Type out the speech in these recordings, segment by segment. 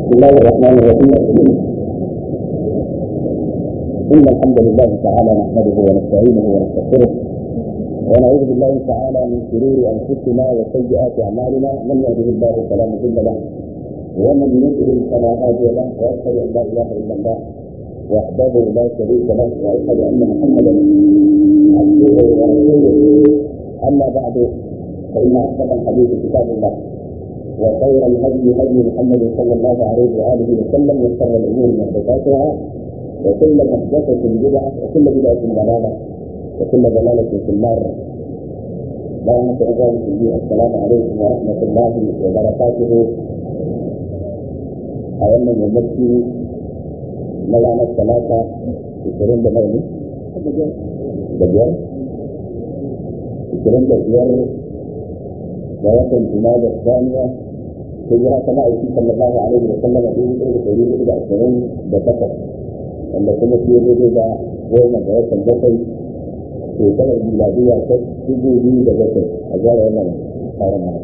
بسم الله الرحمن الرحيم إن الحمد لله تعالى نحمده ونستعينه ونستغفره ونعوذ بالله تعالى من شرور أنفسنا وسيئات أعمالنا من يهده الله فلا مضل له ومن يضلل فلا هادي له وأشهد أن لا إله إلا الله وحده لا شريك له وأشهد أن محمدا عبده ورسوله أما بعد فإن أحسن الحديث كتاب الله وخير الهدي هدي محمد صلى الله عليه واله وسلم وشر الامور محدثاتها وكل محدثه بدعه وكل بدعه ضلاله وكل ضلاله في النار. بارك الله فيكم السلام عليكم ورحمه الله وبركاته. أولا يمشي مولانا الثلاثة يشترون بمولي بجر يشترون بجر ويكن جماد الثانية hijira ta ma'aiki sallallahu alaihi wa sallam a dubu ɗaya da ɗari hudu da ashirin da takwas wanda kuma shi ya daidai da goma ga watan bakwai shekarar miladiya ta dubu biyu da bakwai a gyara wannan tsarin mana.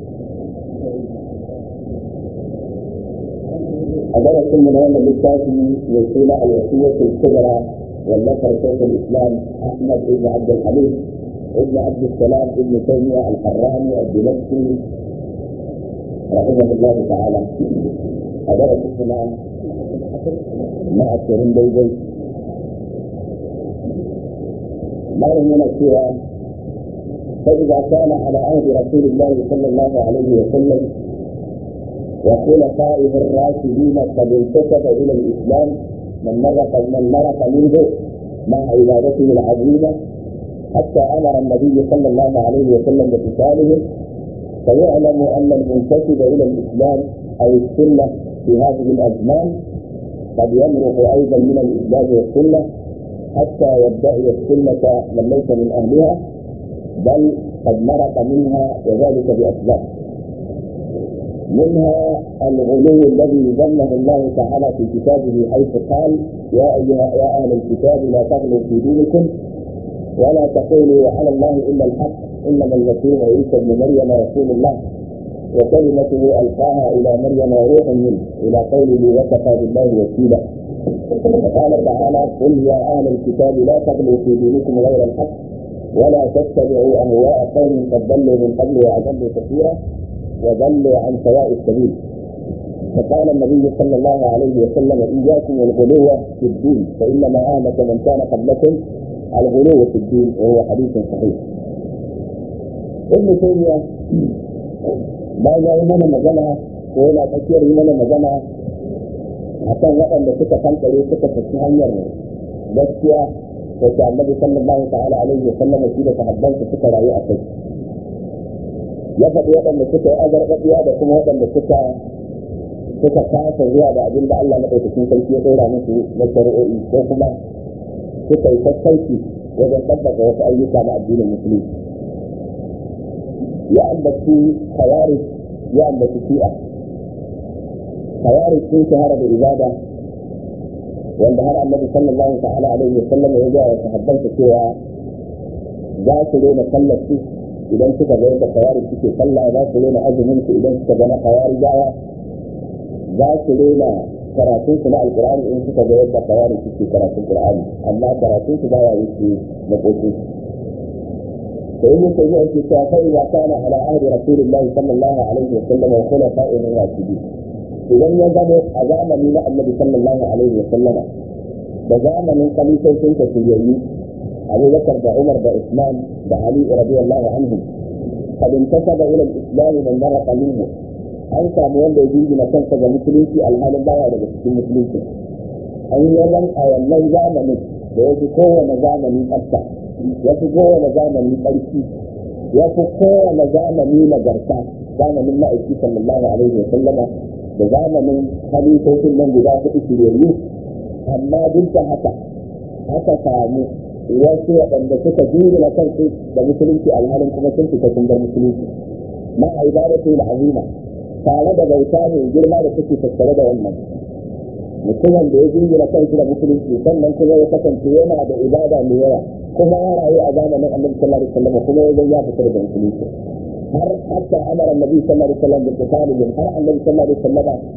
a darasin mu na wannan littafi mai suna al-wasiyatul kubra wallafar shaykhul islam ahmad ibn abd al-hamid ibn abd السلام ibn taymiyyah al-harrani al-dimashqi رحمه الله تعالى أدرك هنا مع السرين بيدي مرة من السورة فإذا كان على عهد رسول الله صلى الله عليه وسلم وخلفائه الراشدين قد انتسب إلى الإسلام من مرق من مرق منه مع عبادته العظيمة حتى أمر النبي صلى الله عليه وسلم بقتالهم فيعلم أن المنتسب إلى الإسلام أو السنة في هذه الأزمان قد يمرق أيضا من الإسلام والسنة حتى يدعي السنة من ليس من أهلها بل قد مرق منها وذلك بأسباب منها الغلو الذي ذمه الله تعالى في كتابه حيث قال يا أيها يا أهل الكتاب لا تغلوا في دينكم ولا تقولوا على الله إلا الحق انما المسيح عيسى ابن مريم رسول الله وكلمته القاها الى مريم وروح منه الى قوله وكفى بالله وكيلا وقال تعالى قل يا اهل الكتاب لا تغلوا في دينكم غير الحق ولا تتبعوا اهواء قوم قد ضلوا من قبل واضلوا كثيرا وضلوا عن سواء السبيل فقال النبي صلى الله عليه وسلم اياكم والغلو في الدين فانما اهلك من كان قبلكم الغلو في الدين وهو حديث صحيح ibn taymiya bayan ya yi mana magana ko yana tsakiyar yi mana magana akan waɗanda suka kankare suka tafi hanyar gaskiya wacce annabi sallallahu ta'ala alaihi wa sallam shi da sahabbansa suka rayu a kai ya faɗi waɗanda suka yi azarbaɗiya da kuma waɗanda suka suka kasa zuwa da abin da Allah maɗaukakin sarki ya ɗora musu na shari'o'i ko kuma suka yi sassauci wajen ɗabbaka wasu ayyuka na addinin musulunci ya ambaci khawarij ya ambaci shi'a khawarij sun shahara da ibada wanda har annabi sallallahu ta'ala alaihi wa sallam ya ga sahabbansa cewa za su rena sallar su idan suka ga yadda khawarij suke sallah za su rena azumin su idan suka ga na khawarijawa za su rena karatun su na alqur'ani in suka ga yadda khawarij suke karatun qur'ani amma karatun su baya wuce makokin su فإن تجاه الكتاب فإذا كان على عهد رسول الله صلى الله عليه وسلم وخلفائه الراشدين إذا يزال أزام من النبي صلى الله عليه وسلم بزام من قميص سنة سيئي أبو بكر وعمر وعثمان وعلي رضي الله عنهم قد انتسب إلى الإسلام من مرق منه an samu wanda ya jingina kansa ga musulunci alhalin baya daga cikin musulunci an yi zan a wannan zamanin da ya fi kowane zamani tsafta ya fi kowane zamani ƙarfi ya fi kowane zamani nagarta zamanin ma'aiki sallallahu alaihi wa sallama da zamanin halittocin nan guda hudu shiryayyu amma duk da haka aka samu wasu waɗanda suka jingina kansu da musulunci alhalin kuma sun fita sun bar musulunci ma a ibadatu azima tare da bauta mai girma da suke tattare da wannan mutumin da ya jingina kansu da musulunci sannan kuma ya kasance yana da ibada mai yawa kuma ya rayu a zamanin annabi sallallahu alaihi wasallam kuma ya ya fitar da musulunci har hatta amara annabi sallallahu alaihi wasallam da qitalihim har annabi sallallahu alaihi wasallam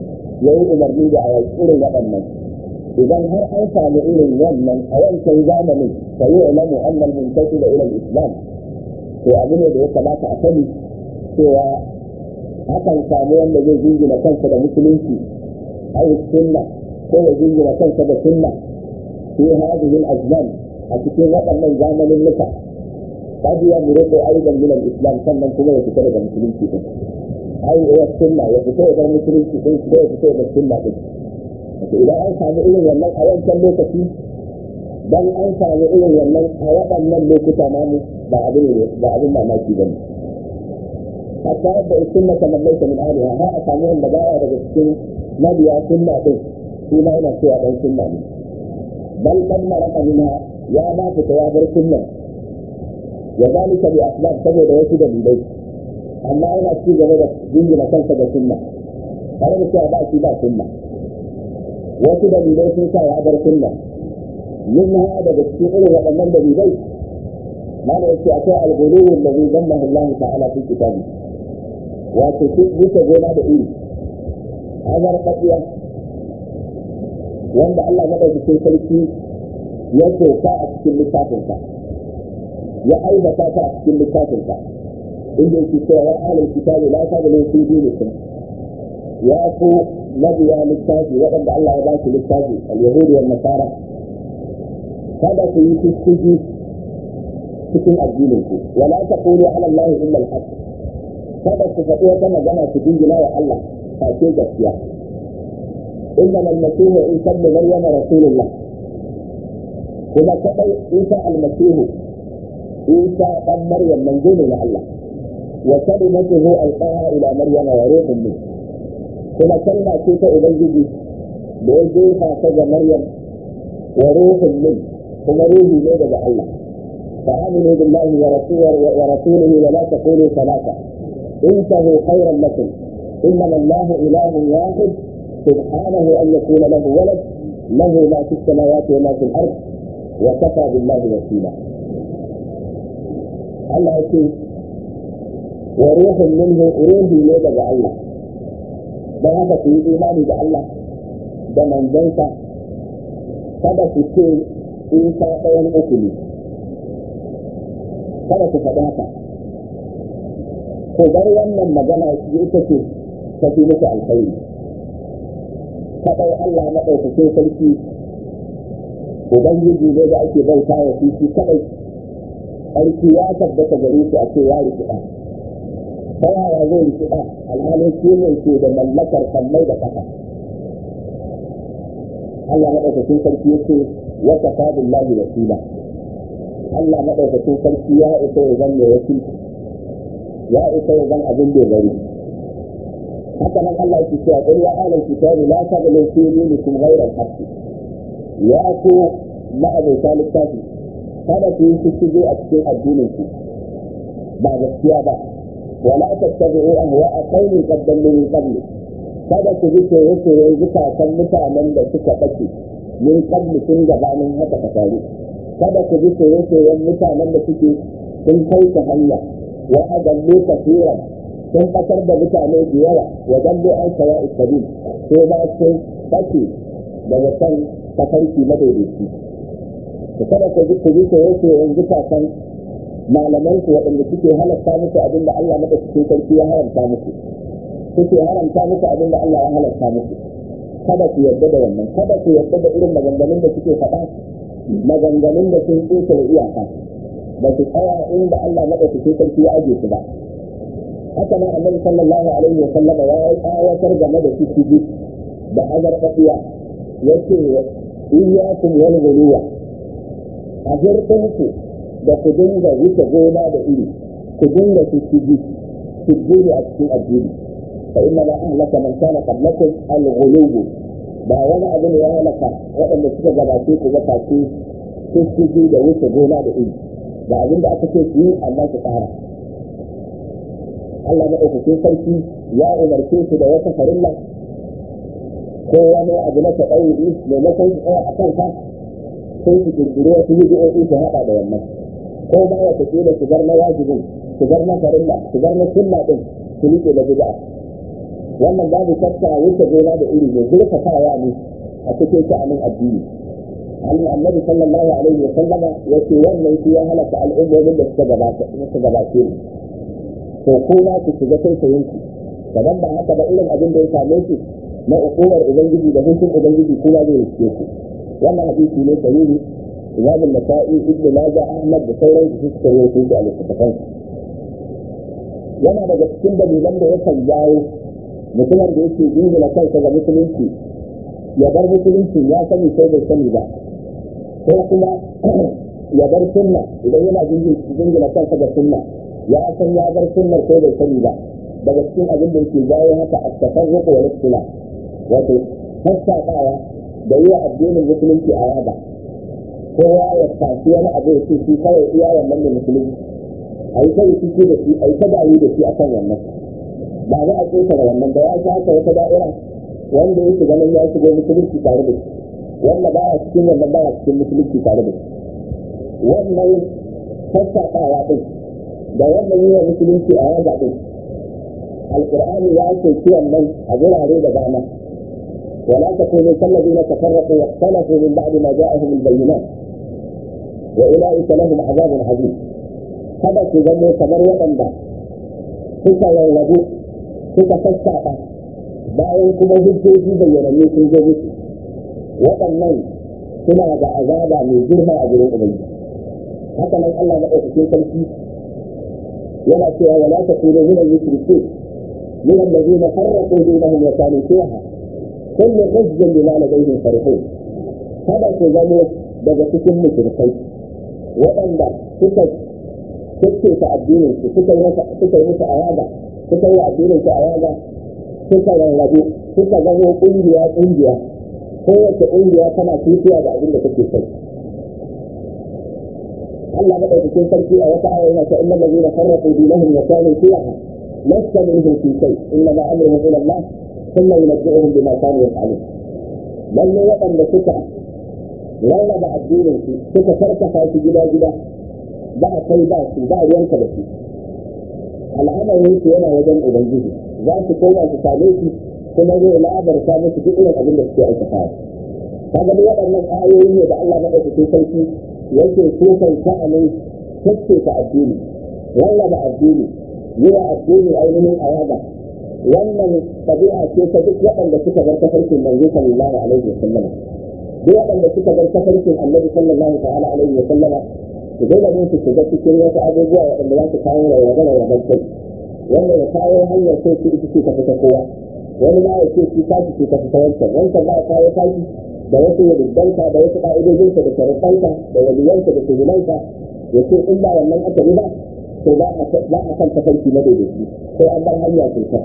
ya yi umarni da a irin waɗannan idan har an samu irin wannan a wancan zamanin fa yi ulamu annal muntaki da ilal islam to abu ne da ya kamata a sani cewa akan samu wanda zai jingina kansa da musulunci ai sunna ko ya jingina kansa da sunna fi hadhihi al-azman a cikin waɗannan zamanin nuka قد يمرق ايضا من الاسلام sannan kuma ya fita daga musulunci din ai ya sunna ya fita daga musulunci din ko ya fita daga sunna din to idan an samu irin wannan a wancan lokaci dan an samu irin wannan a waɗannan lokuta namu ba abin ba abin mamaki bane hatta yadda sunna ta mallaita min aliha har a samu wanda baya daga cikin mabiya sunna din shi ma yana cewa dan sunna ne bal kan maraka minha ya ba fita ya bar sunna وذلك بأسباب سبب وسيلة إليه أما أنا أشتي جميلة جنجي مكان سبب سنة أنا بس أبا أشتي بقى سنة وسيلة إليه سنة وعبر سنة منها هذا بالسؤال وأمام بإليه ما نأتي أتاء الغلو الذي ذمه الله تعالى في كتابه وتسيء بك جنا بإيه هذا رقية وأن الله مدى في سلسي يسوع أتكلم لكافر ya aibata ta a cikin littafinsa inda yake cewa ya alal kitabi la ta gane fi dinikum ya ku mabiya littafi waɗanda Allah ya ba su littafi al-yahudi wal nasara kada ku yi kuskiji cikin addinin ku wala taqulu ala Allah illa al-haq kada ku faɗi wata magana ku dingina wa Allah a ce gaskiya إنما المسيح عيسى ابن مريم رسول الله كما كتب عيسى المسيح عيسى بن مريم منزول الى الله وكلمته القاها الى مريم وروح منه كما كلمة كيف أبيجي بيجيها كذا مريم وروح منه كما روحي ليلة الله فآمنوا بالله ورسوله ورسوله ولا تقولوا ثلاثة انتهوا خيرا لكم إنما الله إله واحد سبحانه أن يكون له ولد له ما في السماوات وما في الأرض وكفى بالله وكيلا Allah ya ce wa ruhun minhu ruhi ne daga Allah don haka ku yi imani da Allah da manzansa kada ku ce isa ɗayan uku ne kada ku faɗi haka ko bar wannan magana ita ce ta fi muku alkhairi kaɗai Allah maɗaukakin sarki Ubangiji ne da ake bauta wa shi kaɗai ƙarfi ya tabbata gare shi a ce ya rikida ta yaya zai rikida alhalin shi ne ke da mallakar kammai da ƙasa Allah maɗaukakin sarki ya ce wa kafa billahi wasila Allah maɗaukakin sarki ya isa ya zan mai wakilci ya isa ya zan abin dogari haka nan Allah ya ce qul ya ahlal kitabi la taghlu fi dinikum ghayra al-haqq ya ku ma'abuta littafi kada ku yi shige a cikin addinin ku ba gaskiya ba wala tattabi'u ahwa'a qaumin qad dallu min qabl kada ku bi soyayyen zukatan mutanen da suka bace min qabl sun gabanin haka ta faru kada ku bi soyayyen mutanen da suke sun kauce hanya wa adallu kafiran sun fatar da mutane da yawa wa dallu an sawa isabil ko ba sun bace daga kan tafarki madaidaici ku kada ku ji ku ji ko yake yanzu kasan malaman ku waɗanda suke halatta muku abin da Allah maka cikin sarki ya haramta muku suke haramta muku abin da Allah ya halatta muku kada ku yarda da wannan kada ku yarda da irin maganganun da suke faɗa maganganun da sun tsoke da iyaka ba su tsaya inda Allah maka cikin sarki ya aje su ba haka nan annabi sallallahu alaihi wa sallam ya yi ayatar game da su da azarfafiya yace iyyakum wal ghuluwa a hirɗinku da ku dinga wuce gona da iri ku dinga su ciji su jini a cikin addini fa inna ma ahlaka man kana qablakum al ghulubu ba wani abu ne ya halaka waɗanda suka gabace ku ga face su ciji da wuce gona da iri da abin da aka ce su yi amma su tsara Allah maɗaukakin sarki ya umarce su da wata farilla ko wani abu na taɗauri maimakon su tsaya a kanka sai su kirkiri wasu hidiyoyi su haɗa da wannan ko ba ya tafi da shigar na wajibin shigar na farilla shigar na sunna din su rike da bid'a wannan babu shakka wuce gona da iri ne zurfafawa ne a cikin sha'anin addini annabi sallallahu alaihi wa sallama yace wannan shi ya halaka al'ummomin da suka gabata suka gabace ni to ko na ku shiga sai sayin ku kadan ba haka ba irin abin da ya same su na ukuwar ubangiji da hukun ubangiji kuma zai riske ku wannan hadisi ne sahihi imam an-nasa'i ibnu majah ahmad da sauran su suka rawaito shi a littattafan yana daga cikin dalilan da yakan jawo mutumin da yake jingina kansa ga musulunci ya bar musulunci ya sani sai bai sani ba ko kuma ya bar sunna idan yana jingina kansa ga sunna ya san ya bar sunnar sai bai sani ba daga cikin abin da yake jawo haka a tafarruq wa ikhtilaf wato sassaɓawa da yi wa addinin musulunci a yaba kowa ya tafi wani abu ya ce shi kawai iya wannan da musulunci a yi ta rikici da shi a yi ta dawo da shi akan wannan ba za a ƙetare wannan da ya sha wata da'ira wanda yake ganin ya shigo musulunci tare da shi wanda ba ya cikin wannan ba ya cikin musulunci tare da shi wannan sassaɓawa ɗin da wannan yi wa musulunci a yaga ɗin alƙur'ani ya ce kiwon nan a gurare da dama ولا تكونوا كالذين تفرقوا واختلفوا من بعد ما جاءهم البينات واولئك لهم عذاب عظيم هذا في ذنبه كبر وطنبا suka rarrabu suka sassaɓa bayan kuma hujjoji bayyananne sun zo musu waɗannan suna da azaba mai girma a gurin ubangiji haka nan Allah maɗaukakin sarki yana cewa wala takunu min al-mushrikeen min alladhina farraqu dinahum wa kanu shi'a kullu hizbin bima ladayhim farihun kada ku zamo daga cikin mushrikai waɗanda suka ta addinin su suka yi suka yi musu ayaba suka yi addinin su ayaba suka rarrabu suka zamo kungiya kungiya kowace kungiya tana tutuwa da abin da take kai Allah madaukakin sarki a wata aya yana ta innal ladina farraqu dinahum wa kanu shi'a lasta minhum fi shay inna ma amruhum ila Allah thumma yunabbi'uhum bima kanu yaf'alun lalle waɗanda suka rarraba addinin su suka karkafa shi gida gida ba a kai ba su ba ruwanka da su al'amarin su yana wajen ubangiji za su koma su same shi kuma zai labarta musu duk irin abin da suke aikata kaga duk waɗannan ayoyi ne da Allah madaukakin sarki yake kukan sha'anin kacce ta addini rarraba addini yi wa addini ainihin ayaba wannan ɗabi'a ce ta duk waɗanda suka bar tafarkin manzo sallallahu alaihi wa sallama duk waɗanda suka bar tafarkin annabi sallallahu ta'ala alaihi wa sallama su dole ne su shiga cikin wasu abubuwa waɗanda za su kawo rayuwa rayuwar kai wanda ya kawo hanyar sai su ita ce ta fita kowa wani ma ya ce shi tashi ce ta fita wancan wancan ba ya kawo tashi da wasu yadda da wasu ƙa'idojinsa da sharuɗansa da waliyansa da shugabansa ya ce in ba wannan aka yi ba to ba a kan tafarki na daidaiti sai an bar hanya cuta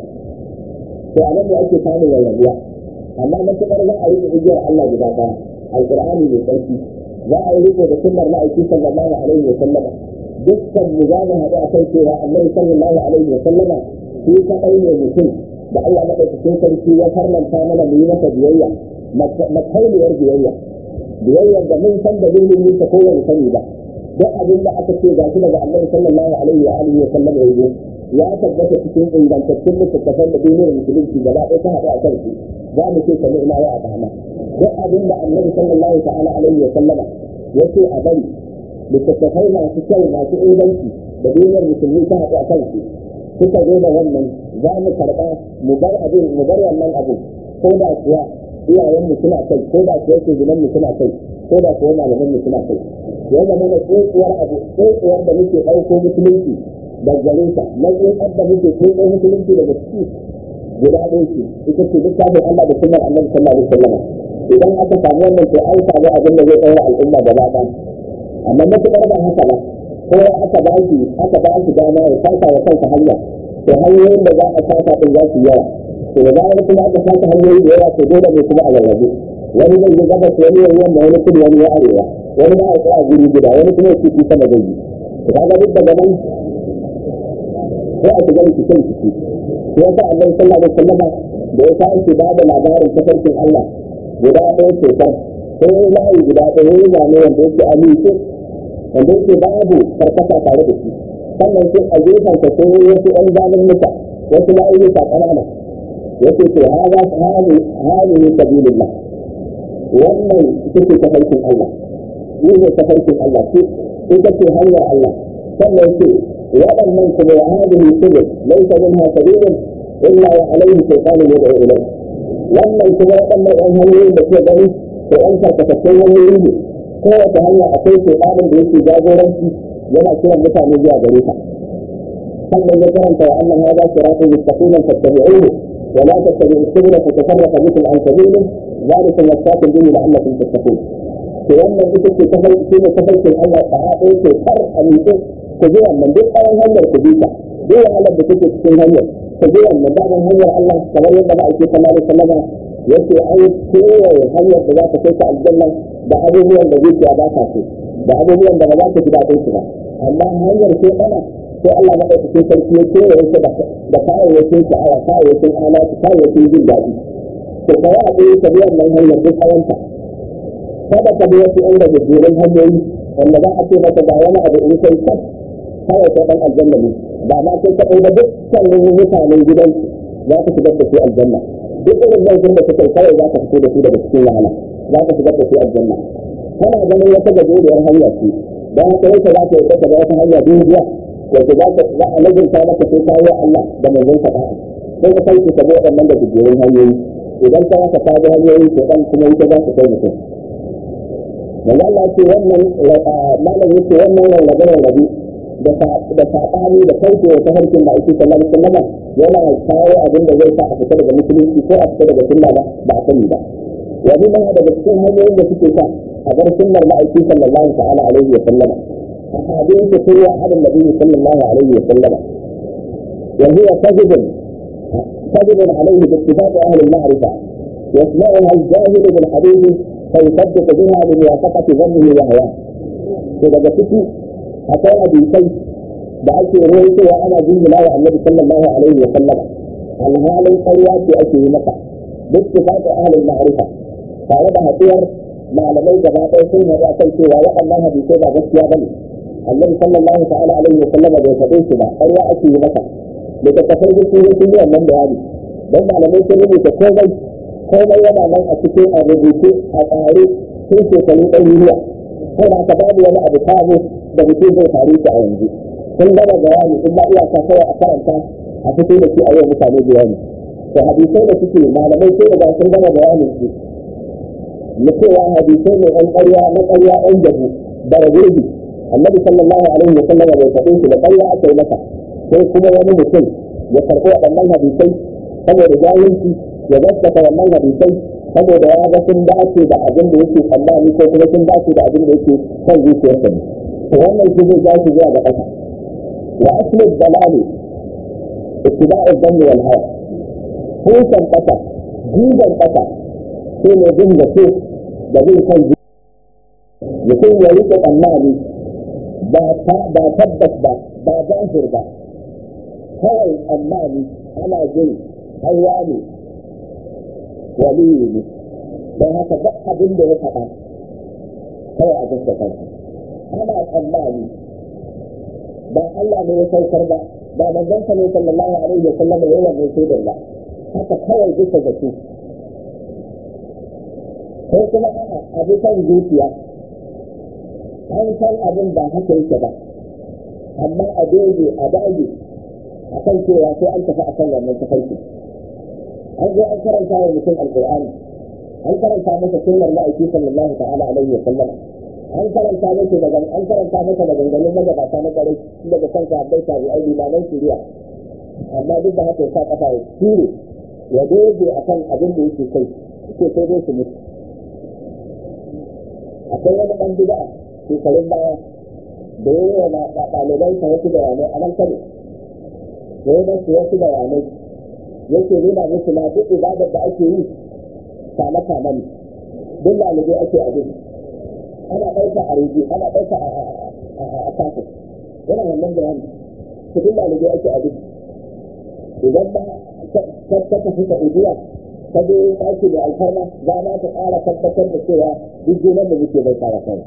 to a nan ne ake samun rayuwa amma matuƙar za a riƙe igiyar Allah guda ɗaya alƙur'ani mai ƙarfi za a yi riko da sunnar ma'aiki sallallahu alaihi wa sallama dukkan mu za mu haɗu a kan cewa annabi sallallahu alaihi wa sallama shi kaɗai ne mutum da Allah maɗaukakin sarki ya farlanta mana mu yi masa biyayya makauniyar biyayya biyayyar da mun san da zai yi ta kowane sani ba duk abin da aka ce gashi daga annabi sallallahu alaihi wa alihi wa sallam ya ya tabbata cikin ingantattun littattafan da duniyar musulunci gaba ɗaya ta haɗu a kan su za mu ce sami ina ya a dama duk abin da annabi sallallahu ta'ala alaihi wa sallama ya ce a bari littattafai masu kyau masu inganci da duniyar musulmi ta haɗu a kan su suka zo da wannan za mu karɓa mu bar abin mu bar wannan abu ko da kuwa iyayenmu suna kai ko da kuwa shugaban mu suna kai ko da kuwa malaman mu suna kai ya zama da tsohuwar abu tsohuwar da muke ɗauko musulunci da gare ta na tsohuwar da muke tsotso musulunci daga ciki guda ɗaya ce ita ce littafin Allah da sunnar annabi sallallahu alaihi wasallam idan aka samu wannan to an samu abin da zai ɗaura al'umma gaba ɗaya amma matuƙar ba haka ba ko aka ba shi aka ba shi dama ya saka wa kansa hanya to hanyoyin da za a saka din za su yawa to da zarar kuma aka saka hanyoyi da yawa to dole ne kuma a rarrabe wani zai yi gabas wani ya yamma wani kudu wani ya arewa wani ma a tsaya guri guda wani kuma ya ci sama zai yi kaga duk daga nan sai a shiga rikicin rikici shi yasa annabi sallallahu alaihi wasallama da ya tashi ba da labarin tafarkin Allah guda ɗaya ce kan sai ya layi guda ɗaya ya zane wanda yake amince wanda yake babu karkata tare da shi sannan sai a gefen ka sai wasu ɗan zanen muka wasu la'ayyuka ƙanana yake to hada hadi hadi sabilillah wannan take tafarkin Allah ni ne tafarkin Allah ce ita ce hanyar Allah sannan ce waɗannan kuma ya hadihi subul laysa minha sabilun illa wa alayhi shaytanun yad'u ilayh wannan kuma waɗannan ɗan hanyoyin da ke gani ko ɗan karkatattun hanyoyi ne kowace hanya akwai shaytanin da yake jagoranci yana kiran mutane zuwa gare ta sannan ya karanta wa annan hada siratun mustaqiman fattabi'uhu wa la tattabi'u subula fatafarraqa bikum an sabilihi ذلك وصاكم به لعلكم تتقون to wannan ita ce ta farko ne ta farko Allah ta haɗe ce kar a miƙe ku bi wannan duk tsawon hanyar ku bi ta duk wahalar da take cikin hanyar ku bi wannan daman hanyar Allah kamar yadda ba ake sallallahu alaihi wasallam yace ai kewaye hanyar da za ta kai ka aljanna da abubuwan da zuciya ba ta so da abubuwan da ba za ta ji daɗin su ba amma hanyar ce ana sai Allah na ɗaukakin sarki ya kewaye ta da kayayyakin sha'awa kayayyakin alatu kayayyakin jin daɗi to kawai a ɗaya ta bi wannan hanyar duk tsawonta kada ka bi wasu inda gajeren hanyoyi wanda za a ce maka ga wani abu in kai kan kawai kai dan aljanna ne ba ma kai kaɗai ba duk sannan mutanen gidansu za ka shigar da su aljanna duk irin laifin da kai kawai za ka fito da su daga cikin wahala za ka shigar da su aljanna kana ganin wata gajeriyar hanya ce don haka yake za ka yi da wata hanya dubiya wanda za ka za a lazimta maka sai ka yi Allah da manzon ka da'a sai ka kai ka bi waɗannan da gajerun hanyoyi idan ka haka ka bi hanyoyi ke dan kuma ita za ka kai mutum manzo Allah ce wannan malam yake wannan rarrabe rarrabe da da sabani da kauce wa tafarkin da ake sallallahu alaihi wasallam yana kawo abin da zai sa a fita daga musulunci ko a fita daga sunna ba ba a sani ba wani ma daga cikin hanyoyin da suke sa a bar sunnar ma'aiki sallallahu ta'ala alaihi wa sallama a hadin su kurwa hadin nabi sallallahu alaihi wa sallama yanzu ya kazibin kazibin alaihi bi ittifaq ahli al-ma'rifa يسمعها الجاهل بالحديث فيصدق بها لموافقة ظنه وهواه. إذا جبتي أتى حديثي بعث رويته وأنا جنة لا النبي صلى الله عليه وسلم عن هذا القرية في أشهر مكة باتفاق أهل المعرفة tare da haɗuwar malamai gaba ɗaya sun haɗu a kan cewa waɗannan hadisai ba gaskiya ba ne annabi sallallahu ta'ala alaihi wa sallam bai faɗe su ba ƙarya ake yi maka da tattafai da sun sun yi wannan bayani don malamai sun rubuta komai komai yana nan a cikin a rubuce a tsare sun shekaru ɗaruruwa sai da babu wani abu sabo da mutum zai faru shi a yanzu sun gama bayani in ba iyaka kawai a karanta a fito da shi a yau mutane bayani to hadisai da suke malamai sai da sun gama bayanin su na cewa hadisai ne ɗan ƙarya na ƙarya ɗan jabu da ragurbi annabi sallallahu alaihi wa sallam bai faɗin su da ƙarya aka yi masa sai kuma wani mutum ya karɓi waɗannan hadisai saboda jahilci ya gaskata wannan hadisai saboda ya ga sun dace da abin da yake tsammani ko kuma sun dace da abin da yake son zuciyarsa ne to wannan shi zai jashi zuwa ga ƙasa wa asli dalali ittiba'u dhanni wal hawa hutan ƙasa jiban ƙasa sai ne bin da ke da bin kan mutum ya rike tsammani ba tabbas ba ba zahir ba kawai tsammani ana jin hawa ne waliyu ne don haka duk abin da ya faɗa kawai a gaskata shi ana tsammani ba Allah ne ya saukar ba ba manzon sa ne sallallahu alaihi wa sallam ya yi shaidar ba haka kawai bisa da su ko kuma a'a abu kan zuciya an san abin ba haka yake ba amma a doge a dage a kan cewa sai an tafi a kan wannan tafarki an zo an karanta wa mutum alƙur'ani an karanta masa sunnar ma'aiki sallallahu ta'ala alaihi wa sallam an karanta masa daga an karanta masa da ganganin magabata na kwarai daga kan sahabbai tabi'ai limanan shari'a amma duk da haka ya sa kafa ya ture ya doge akan abin da yake kai ke sai dai su mutu akwai wani ɗan bid'a shekarun baya da ya yi wa ɗalibai ta wasu bayanai a nan kano da ya masu wasu bayanai yake nuna musu na duk ibadar da ake yi kama kama ne duk ɗalibai ake abin ana ɗauka a rediyo ana ɗauka a kafin yana wannan bayani su duk ɗalibai ake abin idan ba ta tafi saudiya ta je ɗaki da alfarma za ma ta ƙara tabbatar da cewa duk junan da muke bai kawo kai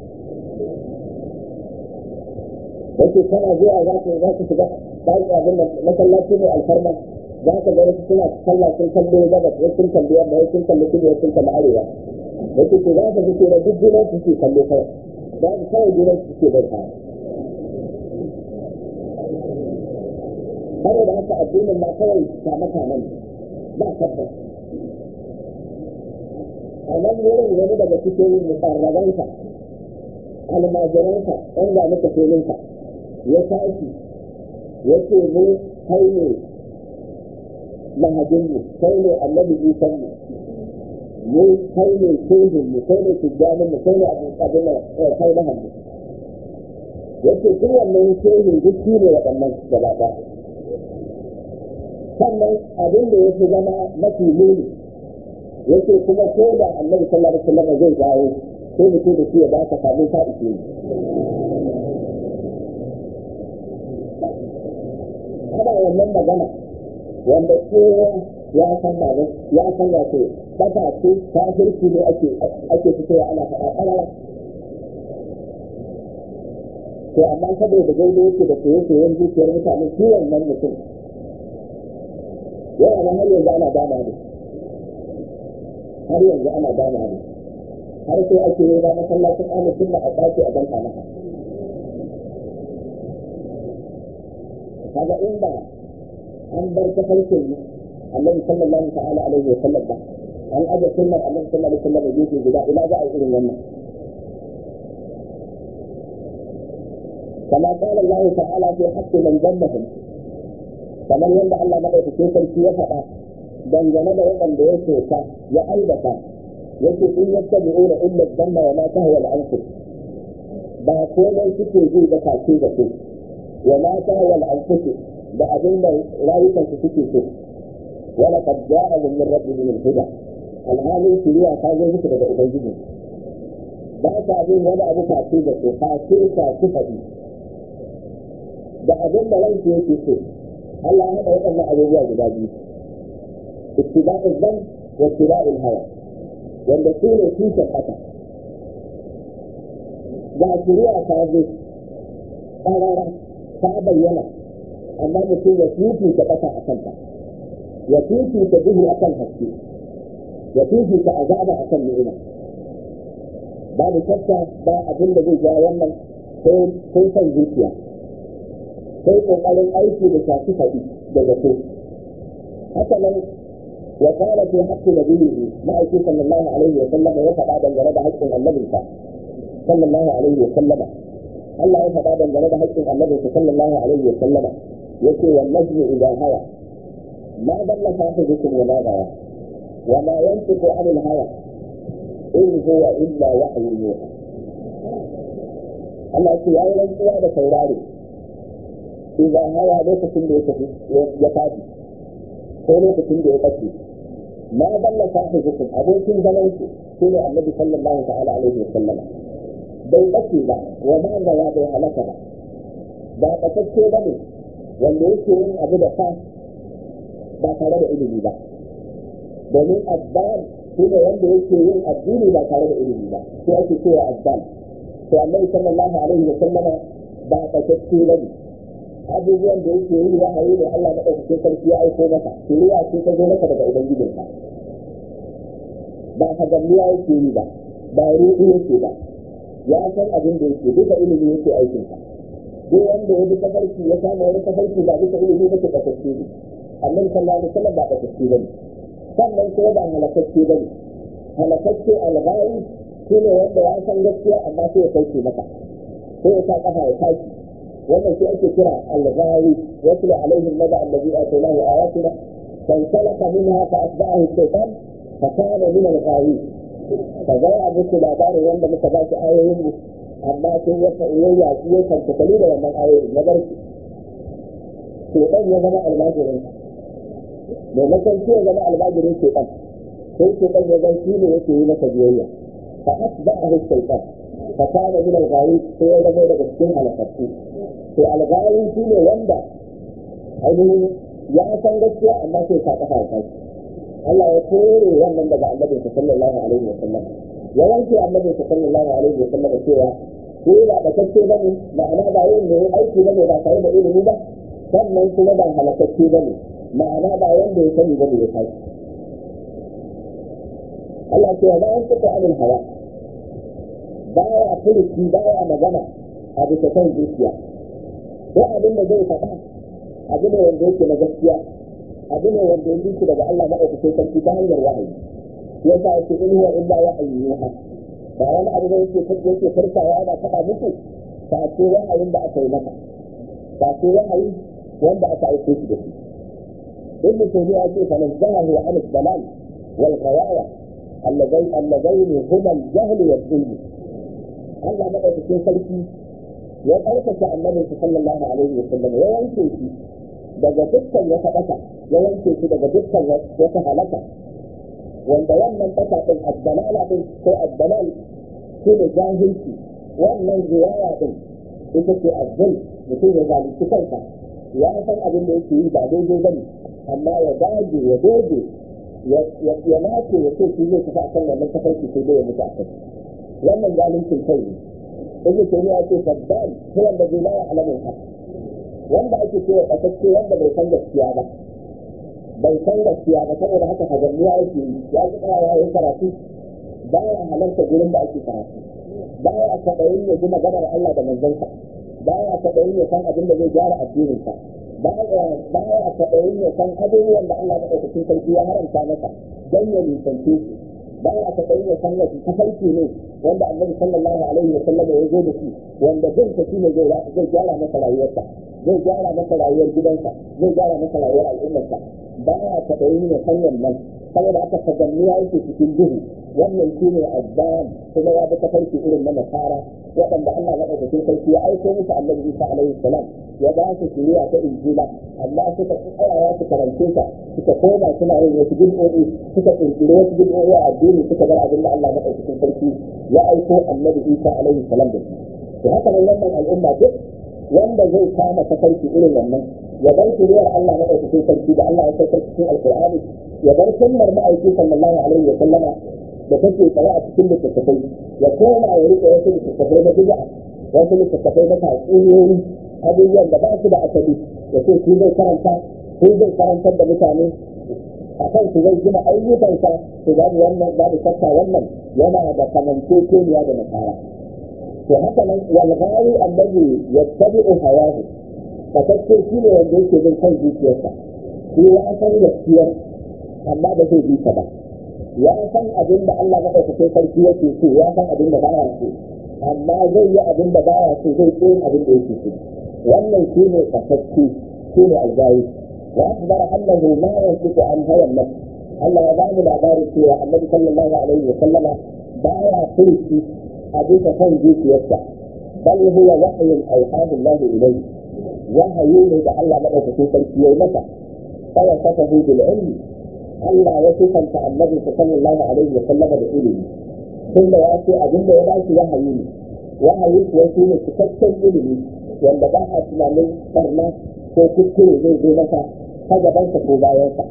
yake kana zuwa za ka za ka shiga ɗaki abin da masallaci mai alfarma za ka ga wasu suna sallah sun kallo gabas wasu sun kalli yamma wasu sun kalli kudu wasu sun kalli arewa wasu ce za ka fi da duk junan su ke kallo kawai za ka kawai junan su ke bai kawai saboda haka addinin ma kawai kama kaman ba tabbas a nan wurin wani daga cikin mukarrabansa almajiransa ɗan ga muka filinka ya tashi ya ce mu kai ne mahajinmu kai ne annabi isanmu mu kai ne shehinmu kai ne tijjaninmu kai ne abin da kai mahammu ya ce duk wannan shehin duk shi ne waɗannan gaba ɗaya sannan abin da ya fi zama mafi muni ya ce kuma ko da annabi sallallahu alaihi wasallam zai dawo sai mutum da shi ya ba ka samu ta ishe ni ana wannan magana wanda kowa ya san ba ya san wato bata ce kafirci ne ake ake fitowa ana faɗa ƙarara to amma saboda daidai yake da soye-soyen zuciyar mutane shi wannan mutum yana nan har yanzu ana dama da har yanzu ana dama da har sai ake yi ba masallacin amin sunna a ɗaki a danka maka kaga inda an bar ta farkin annabi sallallahu ta'ala alaihi wa sallam ba an aje sunnar annabi sallallahu alaihi wa sallam gefe guda ina za a yi irin wannan كما قال الله تعالى في حق من ذمهم kamar yadda Allah madaukakin sarki ya faɗa dangane da waɗanda ya soka ya aibata yake in yattabi'una illa dhanna wa ma tahwa al-anfus ba komai suke ji da kace da su wa ma tahwa al-anfus da abin da rayukan su suke so wala qad ja'ahum min rabbihim al-huda alhalin shiriya ta zo musu daga ubangiji ba ta abin wani abu kace da su kace ka su faɗi da abin da ransu yake so Allah ya haɗa waɗannan abubuwa guda biyu ittiba'ul zan wa ittiba'ul hawa wanda su ne tushen haka ga shari'a ta zo ƙarara ta bayyana amma mutum ya fifi ta ƙasa a kanta ya fifi ta duhu a kan haske ya fifi ta azaba a kan ni'ima babu shakka ba abin da zai ja wannan sai son zuciya sai kokarin aiki da shafi faɗi da zato haka nan wa qala fi haqqi nabiyhi ma'aiki sallallahu alaihi wa sallam ya faɗa dangane da haƙƙin annabinsa sallallahu alaihi wa sallama Allah ya faɗa dangane da haƙƙin annabinsa sallallahu alaihi wa sallama yace wa najmi idha hawa ma dalla sahibukum wa ma gawa wa ma yantiqu anil hawa in huwa illa wahyu yuha Allah ya ce yayi rantsuwa da saurare idan hawa lokacin da ya tafi ya tafi ko lokacin da ya tafi ma dalla sahibukum abokin zaman ku shine annabi sallallahu ta'ala alaihi wasallam bai bace ba wa ma da ya bai halaka ba ba kasacce ba ne wanda yake yin abu da fa ba tare da ilimi ba domin addal shi ne wanda yake yin addini ba tare da ilimi ba sai ake cewa addal to annabi sallallahu alaihi wasallam ba kasacce ba ne abubuwan da yake yi wahayi da Allah na ɗaukakin sarki ya aiko masa shiriya ce ta zo masa daga ubangijinsa ba hagamniya yake yi ba ba ruɗu yake ba ya san abin da yake duka ilimi yake aikinsa duk wanda ya bi tafarki ya samu wani tafarki ba duka ilimi ba ke kasance ne annabi sallallahu alaihi wasallam ba kasance ba ne sannan kuma ba halakacce ba ne halakacce alghari shi ne wanda ya san gaskiya amma sai ya kauce maka sai ya sa kafa ya tashi wannan shi ake kira al-ghawi yatlu alaihim naba allazi atainahu ayatina fansalaka minha fa atba'ahu shaytan fa kana min al-ghawi fa ga abu su labarin wanda muka ba shi ayoyin mu amma sai ya ya ya ya kanta kali da wannan ayoyin na barki shaytan ya zama almajirin mai makanci ya zama almajirin shaytan sai shaytan ya zama shi ne yake yi masa biyayya fa atba'ahu shaytan fa kana min al-ghawi sai ya zama daga cikin halakatu to algharin shi ne wanda ainihin ya san gaskiya amma sai ka kafa ya Allah ya kore wannan daga annabi sallallahu alaihi wa sallam ya wanke annabi sallallahu alaihi wa sallam cewa ko ba da kacce bane ma'ana ba yin ne aiki bane ba tare da ilimi ba sannan kuma ba halakacce bane ma'ana ba wanda ya sani bane ya tashi Allah ce ba an tuka abin hawa baya furuci baya magana a bisa kan zuciya ko abin da zai faɗa abu ne wanda yake na gaskiya abu ne wanda yake shi daga Allah maɗaukakin sarki ta hanyar wahayi ya sa yake in huwa illa wahayi yuha ba wani abu da yake yake farkawa yana faɗa muku ba ce wahayin da aka yi maka ba ce wahayi wanda aka aike shi da shi ibn taymiya ce fa nazzahu an al-dalal wal ghawaya اللذين اللذين هما الجهل والظلم Allah madaukakin sarki ya karkace annabi sallallahu alaihi wa sallam ya wanke shi daga dukkan wata ƙasa ya wanke shi daga dukkan wata halaka wanda wannan ƙasa din addalala din ko addalal shi ne jahilci wannan riwaya din ita ce azzul mutum ya zalunci kansa ya san abin da yake yi ba daidai bane amma ya dage ya doge ya nace ya ce shi zai tafi akan wannan tafarki sai dai ya mutu akan wannan zaluncin kai ne ibnu taymiya ya ce faddal ko wanda bai la ya'lamu haq wanda ake cewa kasacce wanda bai san gaskiya ba bai san gaskiya ba saboda haka hajanniya yake yi ya ji ya yi karatu baya halarta gurin da ake karatu baya kaɗayin ya ji maganar Allah da manzansa baya kaɗayin ya san abin da zai gyara addininsa baya baya kaɗayin ya san abubuwan da Allah maɗaukakin sarki ya haramta masa don ya nisance su baya kaɗayin ya san wasu tafarki ne wanda annabi sallallahu alaihi wa sallam ya zo da shi wanda bin ta shine zai zai gyara masa rayuwarsa zai gyara masa rayuwar gidansa zai gyara masa rayuwar al'ummarsa baya kaɗayin ya san wannan saboda aka taganniya yake cikin duhu wannan shi ne azzam kuma ya bi tafarki irin na nasara waɗanda Allah maɗaukakin sarki ya aiko musu annabi Isa alaihi salam ya ba su shiriya ta injila amma suka tsayawa su karance ta suka koma suna yin wasu bid'o'i suka kirkiri wasu bid'o'i a addini suka bar abin da Allah maɗaukakin sarki ya aiko annabi Isa alaihi salam da shi to haka nan wannan al'umma duk wanda zai kama tafarki irin wannan ya bar shiriyar Allah maɗaukakin sarki da Allah ya saukar cikin alkur'ani ya bar sunnar ma'aiki sallallahu alaihi wa sallama da take tsaye a cikin littattafai ya koma ya rike wasu littattafai na bid'a wasu littattafai na tatsuniyoyi abubuwan da ba su da asali ya ce shi zai karanta shi zai karantar da mutane a kan su zai gina ayyukansa su babu wannan babu shakka wannan yana da kamanceceniya da nasara to haka nan walghawi annabi yattabi'u hawahu fatacce shi ne wanda yake bin kan zuciyarsa shi ya san gaskiyar amma ba zai bi ta ba ya san abin da Allah maɗaukakin sarki yake so ya san abin da baya so amma zai yi abin da baya so zai ƙin abin da yake so wannan shi ne kasacce shi ne aljayi wa akbar annahu ma yantiqu an hawa nafs Allah ya bani labarin cewa Annabi sallallahu alaihi wa sallama baya furuci a bisa kan zuciyarsa bal huwa wahyun awhahu Allah ilayhi wahayi ne da Allah maɗaukakin sarki ya yi masa fa wasafahu bil ilmi Allah ya sifanta annabi sallallahu alaihi wa sallama da ilimi tunda ya ce abin da ya ba shi wahayi ne wahayi kuwa shi ne cikakken ilimi wanda ba a tunanin barna ko kuskure zai zo masa ta gabansa ko bayansa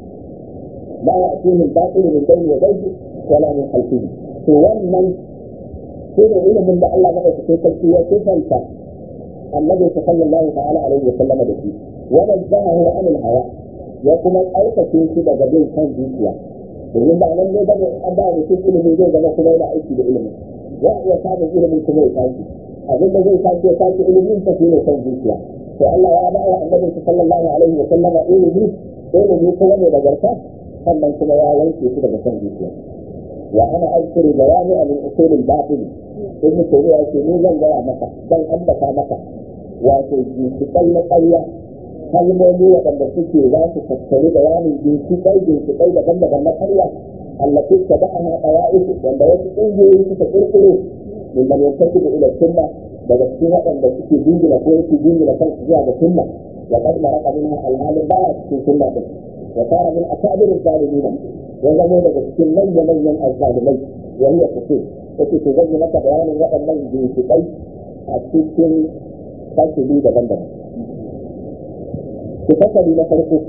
ba ya ce min batil min bayni yadayhi wala min khalfihi to wannan shi ne ilimin da Allah madaukakin sarki ya sifanta annabi sallallahu ta'ala alaihi wa sallama da shi wa nazahu anil hawa ya kuma tsarkake shi daga bin kan zuciya domin ba nan ne bane an ba mutum ilimi zai zama kuma yana aiki da ilimi ya iya samun ilimin kuma ya tashi abin da zai tashi ya tashi ilimin ta shine kan zuciya to Allah ya ba wa annabi sallallahu alaihi wa sallam ilimi ilimi kuma ne da garka sannan kuma ya wanke shi daga kan zuciya wa ana azkuru jawami min usul al-batil ibn taymiya yake ni zan gaya maka zan ambata maka wato jikin na ƙarya kalmomi waɗanda suke za su tattari bayanin ginshiƙai ginshiƙai daban-daban na karya allati ta da ana ɗawa'isu wanda wasu ƙungiyoyi suka ƙirƙiro min man yantaku da ila sunna daga cikin waɗanda suke jingina ko yake jingina kansu zuwa ga sunna wa qad maraka minha alhalin baya cikin sunna din wa tara min akabir zalimin ya zamo daga cikin manyan manyan azzalimai wa hiya kusur yake to zan yi maka bayanin waɗannan ginshiƙai a cikin fasili daban-daban بفصل لفرقه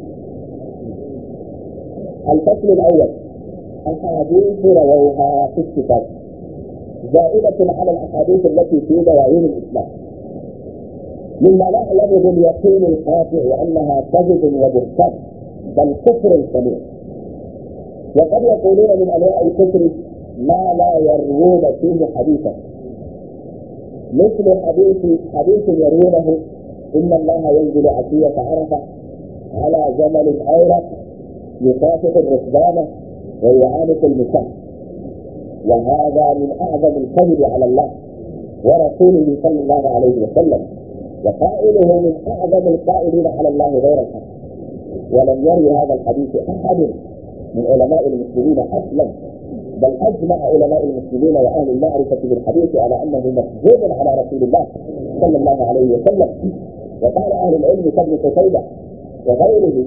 الفصل الأول أحاديث رووها في الكتاب زائدة على الأحاديث التي في دواوين الإسلام مما نعلم باليقين القاطع أنها كذب وبهتان بل كفر صريح وقد يقولون من انواع الكفر ما لا يروون فيه حديثا مثل حديث حديث يروونه ان الله ينزل عشية عرفة على جمل اورق يكافح الركبان ويعانق النساء وهذا من اعظم الكذب على الله ورسوله صلى الله عليه وسلم وقائله من اعظم القائلين على الله غير الحق ولم يروي هذا الحديث احد من علماء المسلمين اصلا بل اجمع علماء المسلمين واهل المعرفه بالحديث على انه مكذوب على رسول الله صلى الله عليه وسلم وقال اهل العلم كابن قتيبه وغيره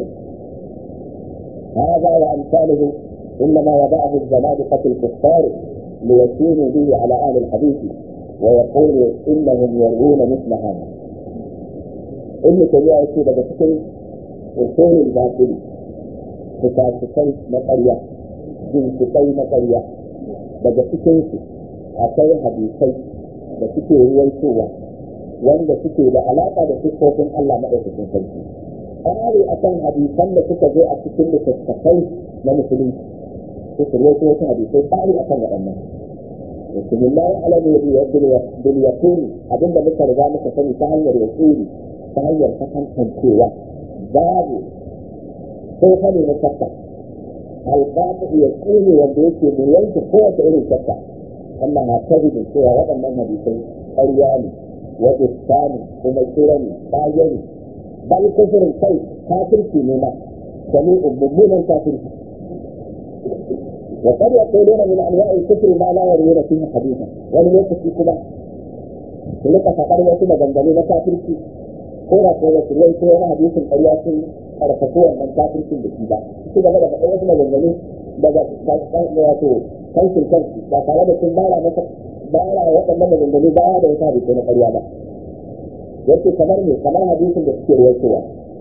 هذا وامثاله انما وضعه الزنادقه الكفار ليكونوا به على اهل الحديث ويقول انهم يروون مثل هذا ابن تيميه يقول daga cikin usulul batili fikafikai na ƙarya jinkikai na ƙarya daga cikinsu akwai hadisai da suke ruwaitowa wanda suke da alaƙa da siffofin Allah maɗaukakin sarki ƙari a kan hadisan da suka zo a cikin littattafai na musulunci su su ruwaito wasu hadisai ƙari a kan waɗannan mutumin la ya alamu bil yaqini abinda muka riga muka sani ta hanyar yaqini ta hanyar kasancewa babu sai fa ne na shakka alƙaƙa ya ƙune wanda yake mu yanke kowace irin shakka Allah na ta da cewa waɗannan hadisai ƙarya ne wa iskani kuma kira ne ƙage ne bal kufurin kai kafirci ne ma sami mummunan kafirci وقد يقولون من انواع الكفر ما لا يروون فيه حديثا ولم يكن كما لك فقر يكون جنبني مكافرتي كورا كورا كورا كورا حديث القرية karfafu wannan kafircin da shi ba su gaba da faɗin wasu maganganu daga wato kankin kansu ba tare da sun bara masa bara waɗannan maganganu baya da wata hadisi na ƙarya ba yace kamar ne kamar hadisin da suke ruwaitowa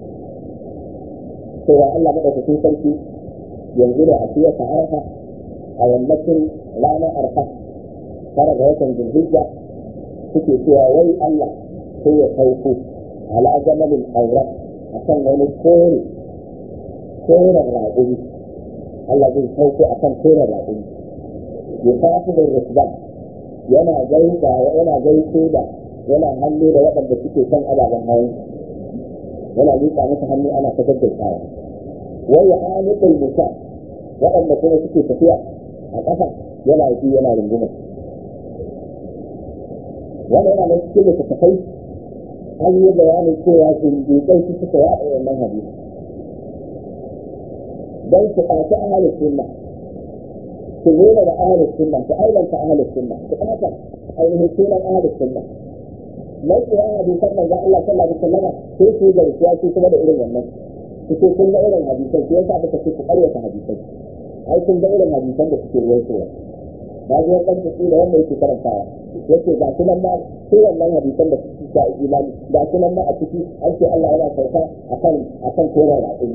cewa Allah madaukakin sarki yanzu da asiya ta arfa a yammacin ranar arfa tara ga watan zulhijja suke cewa wai Allah sai ya sauko ala jamalin aurat a kan wani kore koren raƙumi Allah zai sauko a kan koren raƙumi ya tafi da rukban yana gaisa yana gaishe da yana hannu da waɗanda suke kan ababen hawan yana miƙa musu hannu ana ta gaggaisawa wai ya amikul musa waɗanda kuma suke tafiya a ƙasa yana yi yana runguma wanda yana nan cikin littattafai an yi bayanin cewa zindiƙai su suka yaɗa wannan hadisi don su ɓaci ahalin sunna su nuna da ahalin sunna su ailanta ahalin sunna su ɓata ainihin sunan ahalin sunna mai tsoron hadisan manzon Allah sallallahu alaihi wasallam sai su yi garkuwa su kuma da irin wannan su ce kun ga irin hadisan su yasa muka ce ku ƙaryata hadisan ai kun ga irin hadisan da suke ruwaitowa na ji wani ɗan da wanda yake karantawa yake ga su nan ma sai wannan hadisan da suke da imani ga su nan ma a ciki an ce Allah yana sauka akan akan koran raƙumi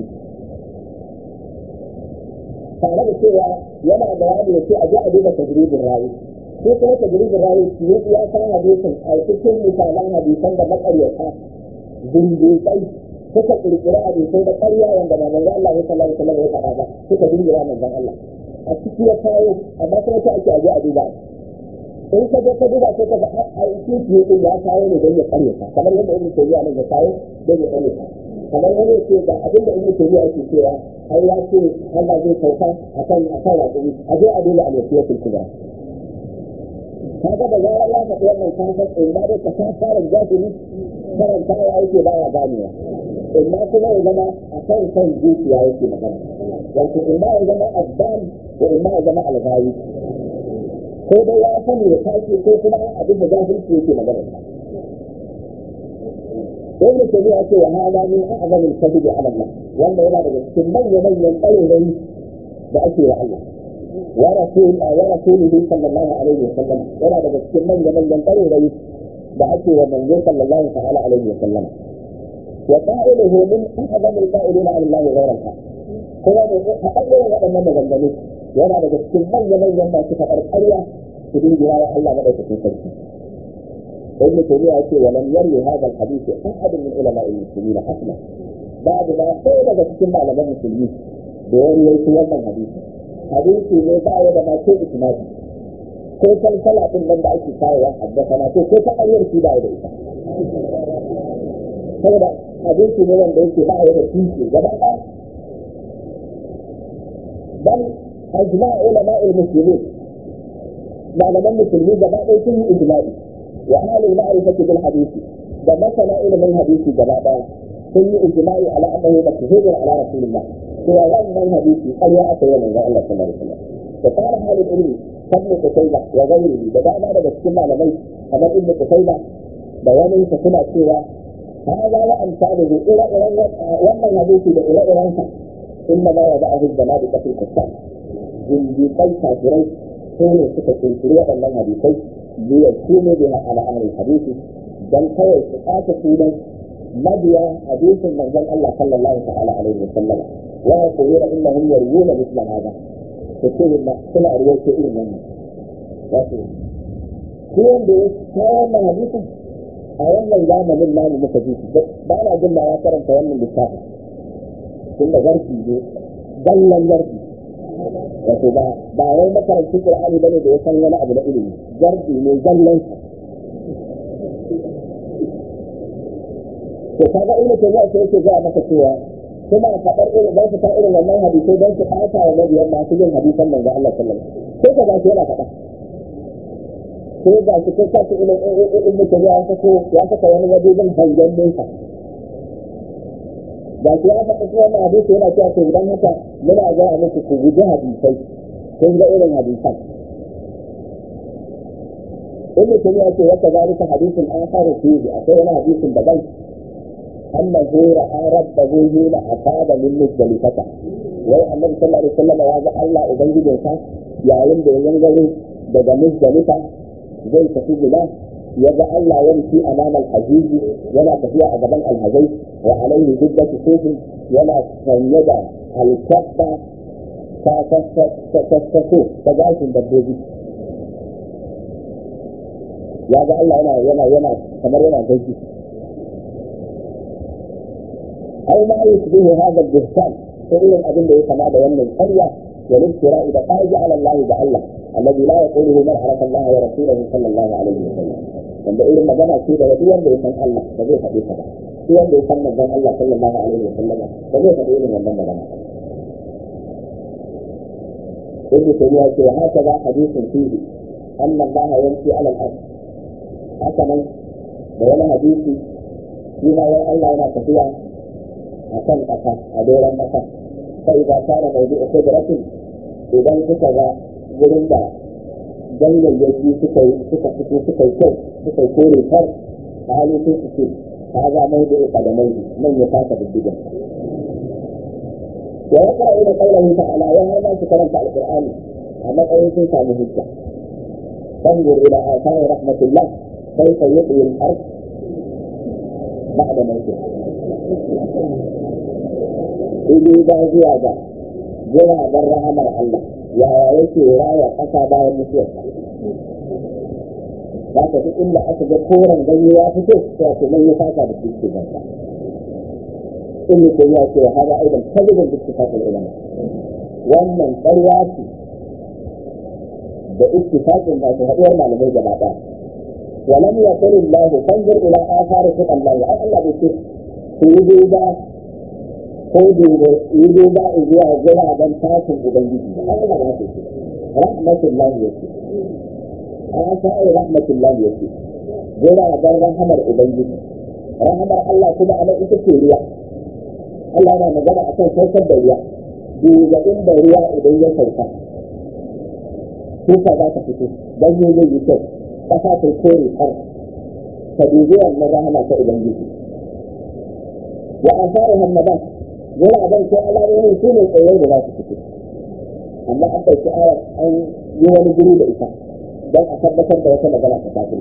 tare da cewa yana bayani ya ce a ji a duba tajribin rawi ko kuma tajribin rawi shi ya san hadisin a cikin misalan hadisan da makaryata zindiƙai suka kirkiri hadisai da ƙarya wanda ba manzon Allah ya sallallahu alaihi wasallam ya faɗa ba suka dingira manzon Allah a ciki ya kawo amma kuma ta ake aje a duba in ka je ka duba sai ka ga a ciki ne ya kawo ne don ya ƙaryata kamar yadda Ibn Taymiyyah nan ya kawo don ya ƙaryata kamar wani ya ce ga abin da Ibn Taymiyyah yake cewa ai ya ce Allah zai sauka akan akan wajibi a je a duba al-wasiyatul kubra kaga da zarar ya faɗi wannan kafin in ba dai ka san fara jahili karantawa yake baya ganewa imma kuma ya zama a kan kan zuciya yake magana wato imma ya zama abdan ko imma ya zama alghawi ko dai ya sani ya tashi ko kuma abin da jahilci yake magana Ibn Taymiyyah ce wa hada min a'zam al-kadhib 'ala Allah wanda yana daga cikin manyan manyan ƙarerai da ake wa Allah wa rasul wa rasulihi sallallahu alaihi wa sallam yana daga cikin manyan manyan ƙarerai da ake wa manzo sallallahu ta'ala alaihi wa sallam وقائله من اعظم القائلين عن الله غير الحق kuma da haɗaɗɗen waɗannan maganganu yana daga cikin manya-manyan masu faɗar ƙarya su dingira wa Allah maɗaukakin sarki. Ibn Taymiyyah ya ce wa lam yarwi hadha al-hadith ahad min ulama al-muslimin asla babu na ɗaya daga cikin malaman musulmi da ya ruwaito wannan hadisi hadisi ne ba ya da ma ko isnadi ko salsala din nan da ake kawowa haddasa na ko ko ta hanyar shi ba ya da ita saboda hadisi ne wanda yake ba ya da tushe gaba ɗaya bal ajma ulama al-muslimin malaman musulmi gaba ɗaya sun yi ijma'i wa halin ma'rifati bil hadisi da masana ilimin hadisi gaba ɗaya sun yi ijma'i ala annahu maktuhun ala rasulillah cewa wannan hadisi ƙarya aka yi manzon Allah sallallahu alaihi wasallam da fara halin ilmi kan kutaiba wa gairihi da dama daga cikin malamai kamar ibnu kutaiba da wani sa suna cewa هذا وأمثاله إلى إلى ومن حديث إلى إلى إنما وضعه الزنادقة في الكتاب زنديقي كافرين كانوا سكة الشريعة من حديثي ليكونوا بها على أهل الحديث بل هو استقاط سودا مبيا حديث من ذن الله صلى الله تعالى عليه وسلم ويقولون إنهم يروون مثل هذا فكيف ما سمع رواية إلى منه wato shi wanda ya kawo wannan hadisin a wannan zamanin namu muka ji ba na jin ma ya karanta wannan littafin tun da garki ne dallan garki wato ba ba wai makarantar qur'ani bane da ya san wani abu na ilimi garki ne dallan to kaga ina ce za ta yake ga maka cewa suna faɗar irin don su ta irin wannan hadisai don su ɓata wa mabiyan masu yin hadisan manzo Allah sallallahu alaihi wasallam sai ka ga shi yana faɗa ko ga shi ko sa ilin in mutum ya sako ya saka wani wajen hangen nesa da shi ya faɗa kuma wannan hadisi yana cewa to idan haka muna ga muku ku guji hadisai kun ga irin hadisan in mutum ya ce wata zalika hadisin an fara fiye akwai wani hadisin daban أنه رأى ربه حين أصاب من مزدلفة wai annabi sallallahu alaihi wasallam ya ga Allah ubangijin sa yayin da ya gangaro daga muzdalifa zai tafi gida ya ga Allah ya rufi amamal hajiji yana tafiya a gaban alhazai wa alaihi jiddatu sufin yana sanye da alkabba ta sassako ta gashin dabbobi ya ga Allah yana yana yana kamar yana gaji أو ما يشبه هذا البهتان فإن أبن له كما بيان القرية والافتراء بقائج على الله بألله الذي لا يقوله من عرف الله ورسوله صلى الله عليه وسلم wanda irin magana ce da wani wanda ya san Allah ba zai faɗi ta ba shi wanda ya san manzon Allah sallallahu alaihi wa sallama ba zai faɗi irin wannan magana ibnu tayyiba ce wa haka da hadisin fihi anna Allah yanti ala al-ard haka nan da wani hadisi shi ma wai Allah yana tafiya a kan ƙasa a doron ƙasa sai ba tare mai zuwa kudratin idan kuka ga wurin da ganyayyaki suka yi suka fito suka yi kyau suka yi kore kar a halin sun su ce ta za mai da ika da mai nan ya fasa diddigan wa ya kara ina kaulahu ta'ala ya har ma su karanta alqur'ani a matsayin sun samu hujja fanzur ila athari rahmatillah kayfa yuhyi al-ard ba'da mawtiha Ibi ba zuwa ga jiragen rahamar Allah yaya yake raya ƙasa bayan mutuwarsa. Ba ka duk inda aka ga koren ganye ya fito sai ake nan ya fata da shi ke ganta. In mutum ya ce hada aidan kalibin duk tafafin ulama. Wannan ƙarya ce da ittifaqin ba su haɗuwar malamai gaba ɗaya. ولم يقل الله فانظر الى اثار خلق الله اي الله بيقول ku yi duba ko yi duba zuwa guraben tashin ubangiji da an gaba ce rahmatullah ya ce an sa'i rahmatullah ya ce guraben rahamar ubangiji rahamar Allah kuma a nan ita ce ruwa Allah yana magana a kan saukar da ruwa duba inda ruwa idan ya sauka kuka za ta fito don yi zai yi kyau ƙasa ta kore har ta dubi wannan rahama ta ubangiji وآثارها النبات ولا بل في ألاوين سنة الأول لا تكتب أما أبدا في آية أن يوم جريد إساء بل أثبت بيتا مجالة تفاصيل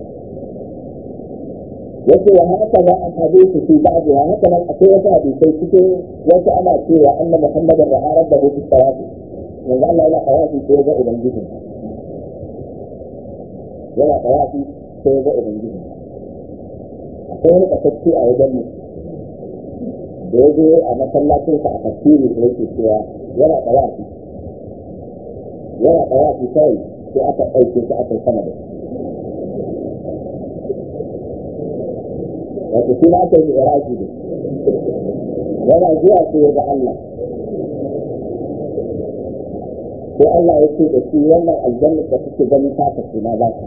yake wa haka za a hadisi fi ba'dha haka nan akwai wata hadisai cikin wasu ana cewa anna muhammadan ra'a rabbahu fi tawaf yanzu Allah yana tawafi ko ga ubangiji yana tawafi ko ga ubangiji akwai wani kasacce a wajen mu da ya zo a masallacinsa a tafsiri da yake cewa yana ɗawafi yana ɗawafi kawai sai aka ɗauke shi aka sama da wato shi ma aka yi iraki ne yana zuwa sai ya ga Allah sai Allah ya ce da shi wannan aljanna da kuke gani ta tafi na ba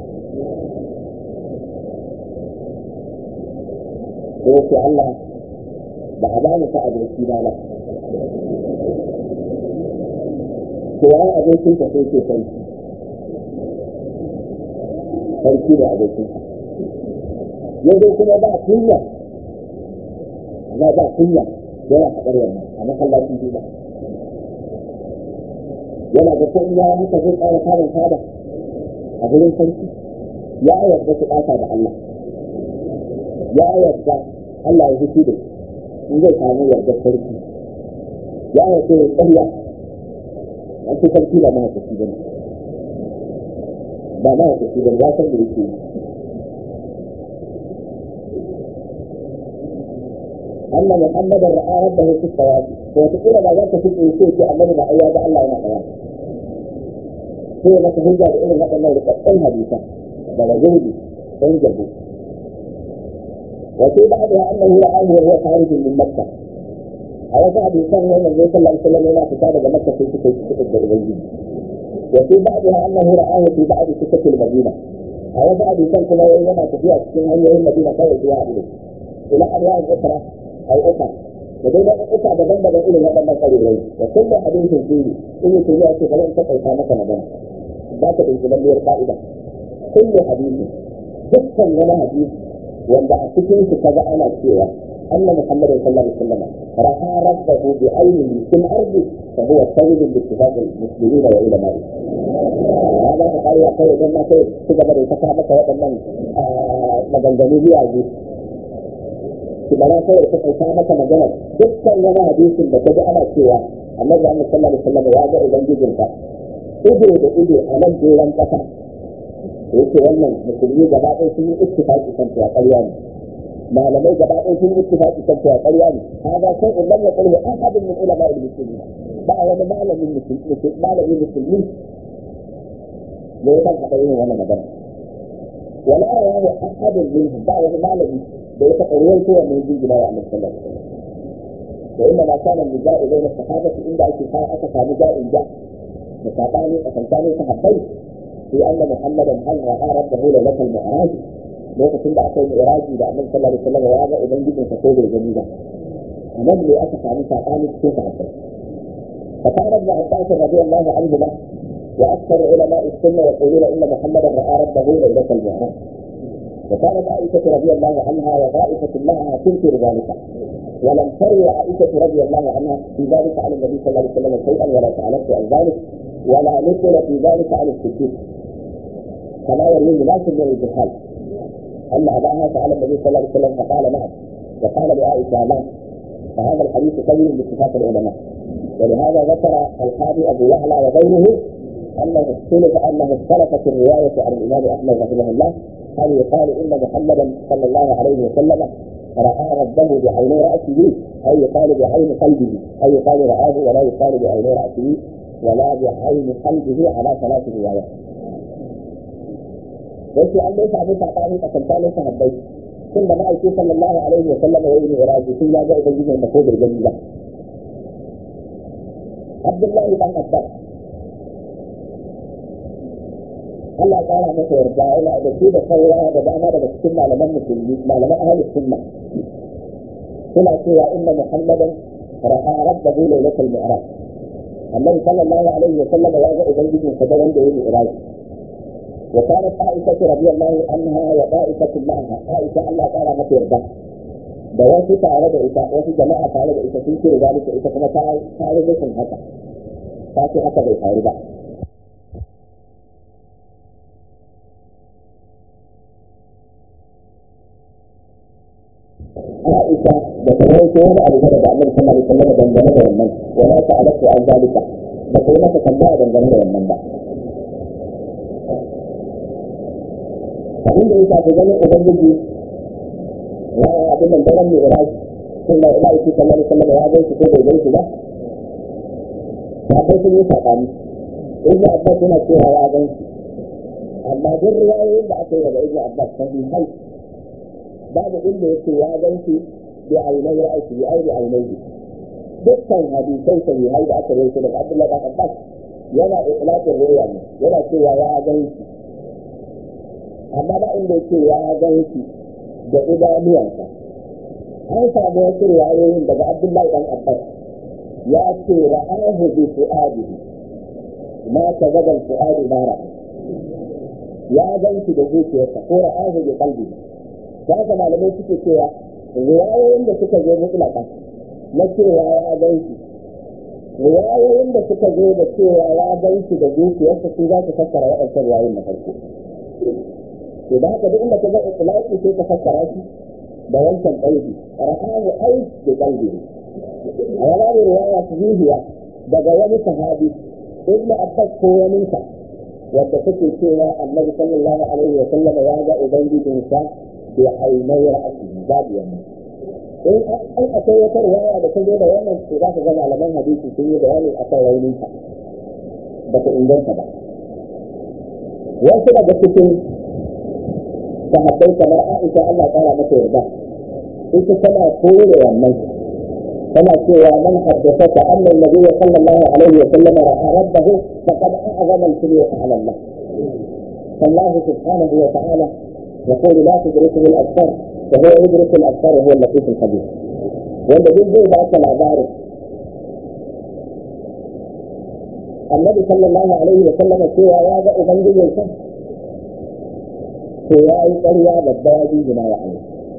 sai ya ce Allah ba a ba ni ta aboki na ba to ya abokin ka sai ce sarki sarki da abokin ka yanzu kuma ba kunya amma ba kunya yana faɗar wannan a masallacin juma'a yana da ko ya haka zai ƙara samun fada a gurin sarki ya yarda su ɓata da Allah ya yarda Allah ya hutu da in zai samu yardar sarki ya yarda ya ƙarya an fi sarki ba ma haka ba ba ma haka ba ya san da yake yi أن محمدا رأى ربه في الطواف وتقول ما ذاك في الإنسان في أمر ما أياد الله ما طواف هي ما تهجى بإذن هذا الله لقد حديثا بل جهدي انجبوا وفي بعضها أنه رآه وهو خارج من مكة على بعض كان يوم النبي صلى الله عليه وسلم هنا كتاب مكة في سكة سكة الغيب وفي بعضها أنه رآه في بعض سكة المدينة على بعض كان كما يوم تفيها سكين هي المدينة كوي جوا إلى أنواع أخرى أو أخرى لدينا أخرى بدن بدن إلى هذا ما قال إليه وكل حديث فيه إن تجاه فلن تقع مكة مدن ذاك الإنسان القائدة كل حديث dukkan wani hadisi wanda a cikin su kaga ana cewa anna muhammadu sallallahu alaihi wasallam ra'a rabbahu bi aynihi fil ardi fa huwa sayyid bi ittifaq al muslimin wa ulama'i hada ka kai ya kai dan sai su gaba da ta maka waɗannan maganganu biya ne ki bara sai ka kai ta maka magana dukkan wani hadisin da kaga ana cewa annabi sallallahu alaihi wasallam ya ga ubangijinka ido da ido a nan doron kasa yake wannan musulmi gaba ɗaya sun yi ittifaqi kan cewa ƙarya ne malamai gaba ɗaya sun yi ittifaqi kan cewa ƙarya ne hada sai in lam yaqulu ahadun min ulama al-muslimin ba wani malamin musulmi malamin musulmi da ya san haɗa irin wannan magana wala yahu ahadun minhum ba wani malami da ya taɓa ruwan kowa mai jingina wa annabi sallallahu alaihi wasallam وإنما كان النزاع بين الصحابة عند اتفاق أتى نزاع جاء مسابقة أتنكاني صحابين في أن محمدا هل رأى ربه ليلة المعراج lokacin da aka yi iraji da annabi sallallahu alaihi wasallam ya ga ubangijin sa ko bai gani ba nan ne aka samu sabani cikin sahabbai فقال ابن عباس رضي الله عنهما واكثر علماء السنه يقولون ان محمدا راى ربه ليله المعراج وكانت عائشه رضي الله عنها وطائفه معها تنكر ذلك ولم تروي عائشه رضي الله عنها في ذلك عن النبي صلى الله عليه وسلم شيئا ولا سالته عن ذلك ولا نقل في ذلك عن الصديق كما يروي ناس من الجهال أن أباها سأل النبي صلى الله عليه وسلم فقال نعم وقال لعائشة لا فهذا الحديث قوي باتفاق العلماء ولهذا ذكر القاضي أبو يعلى وغيره أنه اختلف أنه اختلفت الرواية عن الإمام أحمد رحمه الله هل يقال إن محمدا صلى الله عليه وسلم رأى ربه بعين رأسه أو يقال بعين قلبه أو يقال رآه ولا يقال بعين رأسه ولا بعين قلبه على ثلاث روايات wasu an dai samu sabani a kankanin sahabbai tun da ma'aiki sallallahu alaihi wa sallam ya yi iraji sun ya ga ubangijin da ko bai gani ba Abdullahi dan Abbas Allah ya kara masa yarda yana da shi da saura da dama daga cikin malaman musulmi malaman ahlus sunna suna cewa inna muhammadan ra'a rabbahu lailatul mi'raj annabi sallallahu alaihi wa sallam ya ga ubangijin sa da wanda ya yi iraji وكانت عائشة رضي الله عنها وطائفة معها عائشة الله تعالى ما ترضى da wasu tare da ita wasu jama'a tare da ita sun ce zalika ita kuma ta tare da sun haka ta ce haka bai faru ba Aisha da ta yi ko wani abu da Annabi sallallahu alaihi wasallam dangane da wannan wa ma ta'alatu an zalika ba ta yi masa tambaya dangane da wannan ba abin da ya shafi ganin ubangiji ya abin da daren mai iraji sun da ila yake sallallahu alaihi wasallam ya gan shi ko bai gan shi ba akwai sun yi saɓani ibnu abbas yana cewa ya gan shi amma duk riwayoyin da aka yi daga ibnu abbas sahihai babu inda yake ya gan shi bi ainai ra'ayi bi aini ainai dukkan hadisai sahihai da aka rawaito daga abdullahi ibn abbas yana itlaqin ruya ne yana cewa ya gan shi amma ba inda yake ya gan shi da idanuwansa an samu wasu riwayoyin daga abdullahi dan abbas ya ce ra'ahu bi fu'adihi ma kazaba fu'adu ma ra'a ya gan shi da zuciyarsa ko ra'ahu bi qalbi da haka malamai suke cewa riwayoyin da suka zo mutlaka na cewa ya gan shi riwayoyin da suka zo da cewa ya gan shi da zuciyarsa su za su fassara waɗancan riwayoyin na farko to da haka duk inda ka ga itlaqi sai ka fassara shi da wancan qalbi ra'ahu ai bi qalbi a wani riwaya sahihiya daga wani sahabi ibnu abbas ko wani sa wadda take cewa annabi sallallahu alaihi wa sallam ya ga ubangijinsa bi ainai ra'asi babu wannan in an akwai wata riwaya da ta zo da wannan to za ka ga malaman hadisi sun yi bayani akan raunin ta ba ta inganta ba wasu daga cikin sahabbai kamar Aisha Allah ya kara mata yarda ita tana kore wannan كما سوى من حدثك أن النبي صلى الله عليه وسلم رأى ربه فقد أعظم الكلية على الله فالله سبحانه وتعالى يقول لا تدركه الأبصار وهو يدرك الأبصار وهو اللطيف الخبير والذي زي ذاك العبارة النبي صلى الله عليه وسلم سوى هذا أبنجي يوسف سوى أي قرية بالبادي بما يعني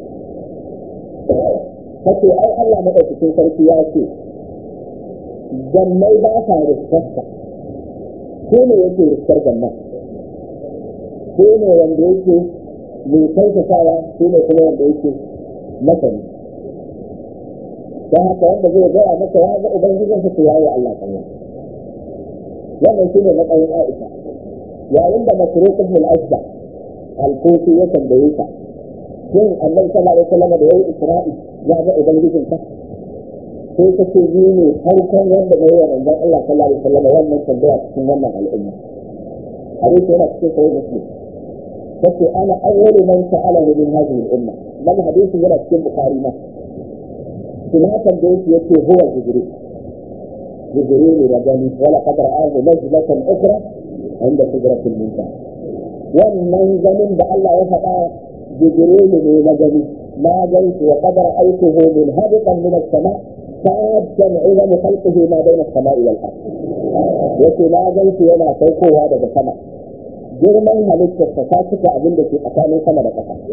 kace ai Allah madaukakin sarki ya ce jannai ba sa riskarsa ko ne yake riskar jannan ko ne wanda yake mai kautatawa ko ne kuma wanda yake masani don haka wanda zai gaya masa ya ga ubangijinsa to ya yi Allah kanya wannan shi ne matsayin Aisha yayin da Masruq ibn al-Asba al-Kufi ya tambaye ta shin annabi sallallahu alaihi wasallam da yayi Isra'i ya ga ubangijin ka sai ka ce ni ne farkon wanda mai wa manzon Allah sallallahu alaihi wasallam wannan tambaya cikin wannan al'umma hadisi yana cikin sahih muslim kace ana awwalu man sa'ala min hadhihi al-umma dan hadisi yana cikin bukhari ma kuma tambaye shi yace huwa jibril jibril da gani wala qad ra'ahu najlatan ukhra inda sidratil muntaha wannan ganin da Allah ya faɗa jibril ne na gani ما جئت وقد رأيته منهبطا من السماء سادا عظم خلقه ما بين السماء والأرض yake na gan shi yana saukowa daga sama girman halittarsa ta cika abin da ke tsakanin sama da ƙasa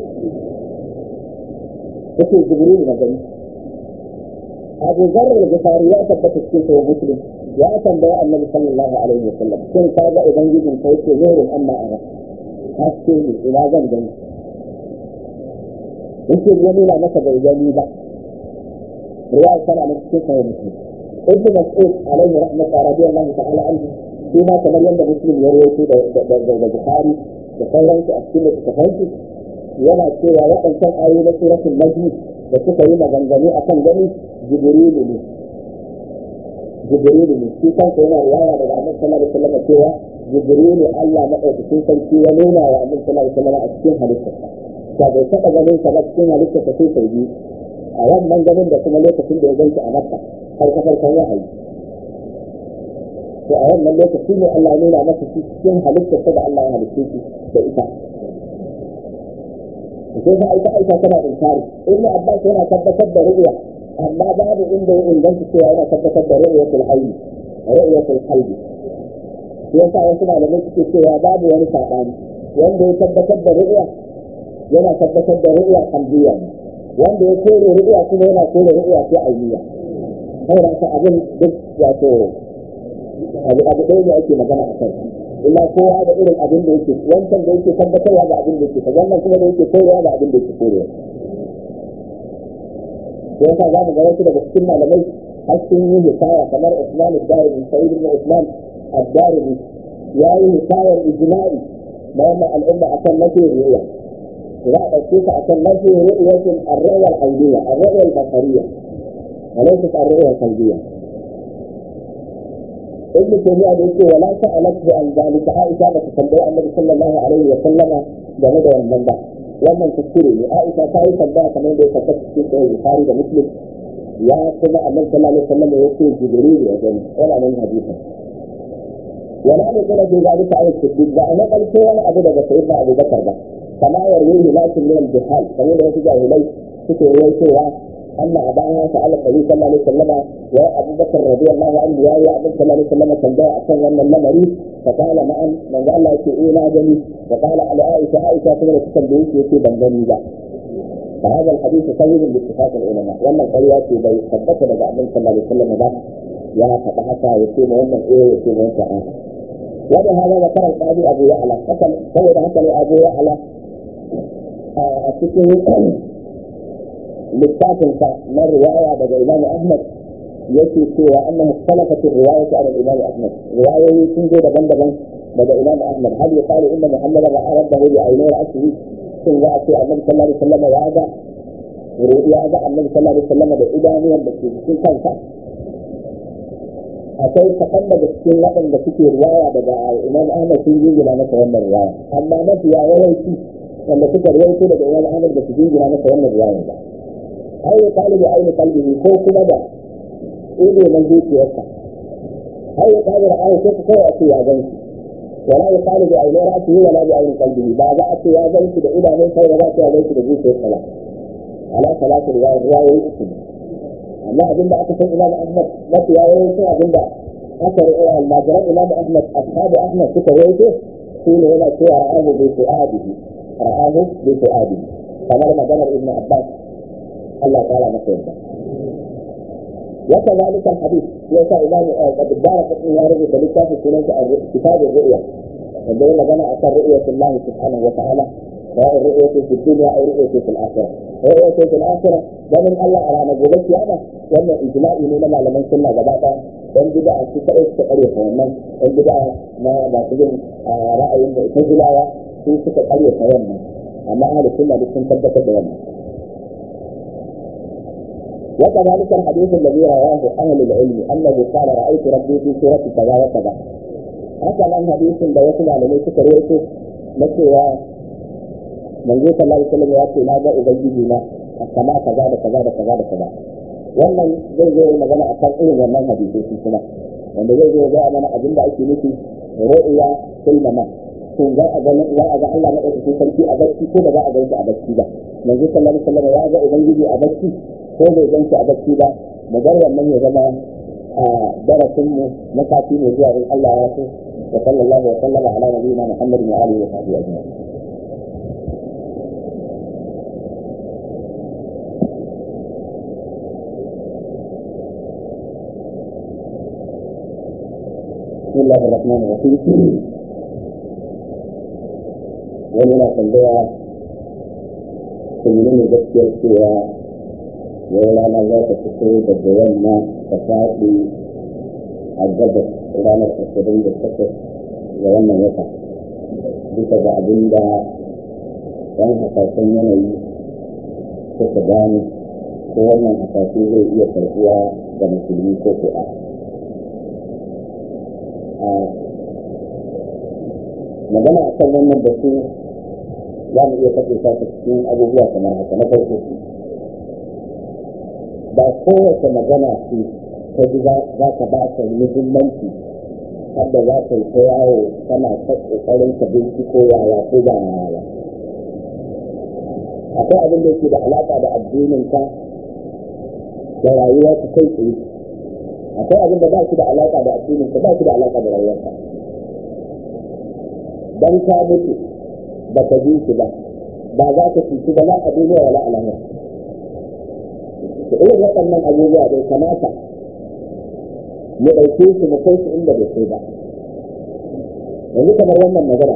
yake jibril na gani abu zarar gifari ya tabbata cikin sayo muslim ya tambaya annabi sallallahu alaihi wa sallam shin ka ga ubangijin ka yake zurin amma a haske ne ina zan gani yake ya nuna masa bai gani ba riwaya tana nan cikin sahih muslim ibn mas'ud alaihi rahmatu radiyallahu ta'ala anhu shi ma kamar yadda muslim ya rawaito da da bukhari da sauransu a cikin littafansu yana cewa waɗancan ayoyi na suratul najm da suka yi maganganu akan gani jibrilu ne jibrilu ne shi kansa yana riwaya daga annabi sallallahu alaihi wasallam cewa jibrilu Allah madaukakin sarki ya nuna wa annabi sallallahu alaihi wasallam a cikin halittarsa da bai taɓa ganin sa ba cikin halitta ta sai sau biyu a wannan ganin da kuma lokacin da ya ganci a makka har ka farkon wahayi to a wannan lokaci ne Allah ya nuna masa shi cikin halitta ta da Allah ya halitta shi da ita sai ka aika aika tana inkari ibn abbas yana tabbatar da ru'ya amma babu inda ya inganta cewa yana tabbatar da ru'yatul hayy ru'yatul qalbi yasa wasu malamai suke cewa babu wani sabani wanda ya tabbatar da ru'ya yana tabbatar da ru'ya qalbiyya wanda ya kore ru'ya kuma yana kore ru'ya ta ainiya sai da abin duk wato abu abu ɗaya ne ake magana a kai illa kowa da irin abin da yake wancan da yake tabbatarwa da abin da yake ta wannan kuma da yake korewa da abin da yake korewa yasa za mu ga wasu daga cikin malamai har sun yi hikaya kamar Usman ad-Darimi Sa'id ibn Usman ad-Darimi ya yi hikayar ijma'i na wannan al'umma akan nafi ru'ya za a ɗauke ka akan nafi ru'yatin ar-ru'ya al-ayniyya ar-ru'ya al-basariyya وليست الرؤية القلبية ابن تيمية يقول ولا سألته عن ذلك عائشة بتتبع النبي صلى الله عليه وسلم game da wannan ba wannan kuskure ne Aisha ta yi tambaya kamar da ya tabbata cikin sahih Bukhari da Muslim ya kuma annabi sallallahu alaihi wasallam ya ce Jibril ya gani wala nan hadisi wala ne kana da zalika ayat siddiq ba ana kalce wani abu daga sayyidina Abu Bakar ba kama yarwi lakin min al-bihal kamar da wasu jahilai suke rawaitowa أن أباها سأل النبي صلى الله عليه وسلم وأبو بكر رضي الله عنه يا أبو صلى الله عليه وسلم كان جاء أكثر من المري فقال نعم من قال الله يقول جميل وقال على عائشة عائشة كما تسبيك يكي بنجمي ذا فهذا الحديث سيد باتفاق العلماء وأن القريات بي ثبت لدى النبي صلى الله عليه وسلم ذا يا فتحتا يكي مهمة إيه يكي مهمة آه وبهذا ذكر القاضي أبو يعلى حسن سيد حسن أبو يعلى أتكلم littafinsa na riwaya daga Imam Ahmad yake cewa annahu salafat riwayatu ala Imam Ahmad riwayoyi sun zo daban-daban daga Imam Ahmad hal ya qala inna Muhammad ra'a rabbahu bi aynayhi asri sun za a ce annabi sallallahu alaihi wasallam ya ga ya ga annabi sallallahu alaihi wasallam da idanuwan da ke cikin kansa akwai kaɗan daga cikin waɗanda suke riwaya daga Imam Ahmad sun jingina masa wannan riwaya amma mafiya yawanci wanda suka riwaito daga Imam Ahmad da su jingina masa wannan riwaya ba أو يقال بعين قلبه فوق مدى إيه من ذيك يسع أو يقال رآه كيف كيف أتي يا جنسي ولا يقال بعين رأسه ولا بعين قلبه بعد أتي يا جنسي إلى من خير رأسه يا جنسي بذيك يسع على ثلاث رواية رواية اسم أما أبن أكثر إمام أحمد ما في رواية اسم أبن أكثر المجرد إمام أحمد أصحاب أحمد في روايته حين هنا شيء رآه بفؤاده رآه بفؤاده كما مدن ابن عباس الله تعالى مسؤول وكذلك الحديث ليس إمام قد بارك ابن يارب بلكة في كتاب الرؤيا عندما بنى أثر رؤية الله سبحانه وتعالى سواء الرؤية في الدنيا أو الرؤية في الآخرة الرؤية في الآخرة ومن الله على نجوبك أنا وأن إجماعي من لما لمن كنا جباتا وأن بدأ في سؤال تقريبا ومن وأن بدأ ما بعتقد رأي تجلاوة في سؤال تقريبا ومن أما أهل السنة بسن ثبت بومن وكذلك الحديث الذي رواه اهل العلم انه قال رايت ربي في سوره كذا وكذا هذا حديث da wasu malamai suka rawaito na cewa manzo sallallahu alaihi wasallam ya ce na ga ubangiji na a kama kaza da kaza da kaza da kaza wannan zai zo magana a kan irin wannan hadisi shi kuma wanda zai zo ga mana abin da ake nufi ru'ya fil mama to za a ga za a ga Allah na ɗauki sarki a bacci ko ba za a ga shi a bacci ba manzo sallallahu alaihi wasallam ya ga ubangiji a bacci ko bai gan shi a bacci ba mu bar wannan ya zama a darasin mu na sati mai zuwa in Allah ya so wa sallallahu wa sallama ala nabiyina Muhammad wa alihi wa sahbihi ajma'in بسم الله الرحمن الرحيم ومن tambaya menene gaskiyar cewa yau rana za ta fito daga yamma ta faɗi a gabas ranar ashirin da takwas ga wannan wata bisa ga abin da ɗan hasashen yanayi suka gane ko wannan hasashe zai iya karɓuwa ga musulmi ko ko a magana a kan wannan batu za mu iya kashe ta cikin abubuwa kamar haka na farko ba kowace magana ce ta ji za ka ba ta muhimmanci har da za ka yi ta yawo tana ta ƙoƙarin ka binciko yaya ko ba yaya akwai abin da yake da alaƙa da addinin ka da rayuwa ta kai tsaye akwai abin da ba shi da alaƙa da addinin ka ba shi da alaƙa da rayuwarka dan ka mutu ba ka ji shi ba ba za ka cuci ba na a duniya wala a lahira da irin waɗannan abubuwa bai kamata mu ɗauke su mu kai su inda bai kai ba yanzu kamar wannan magana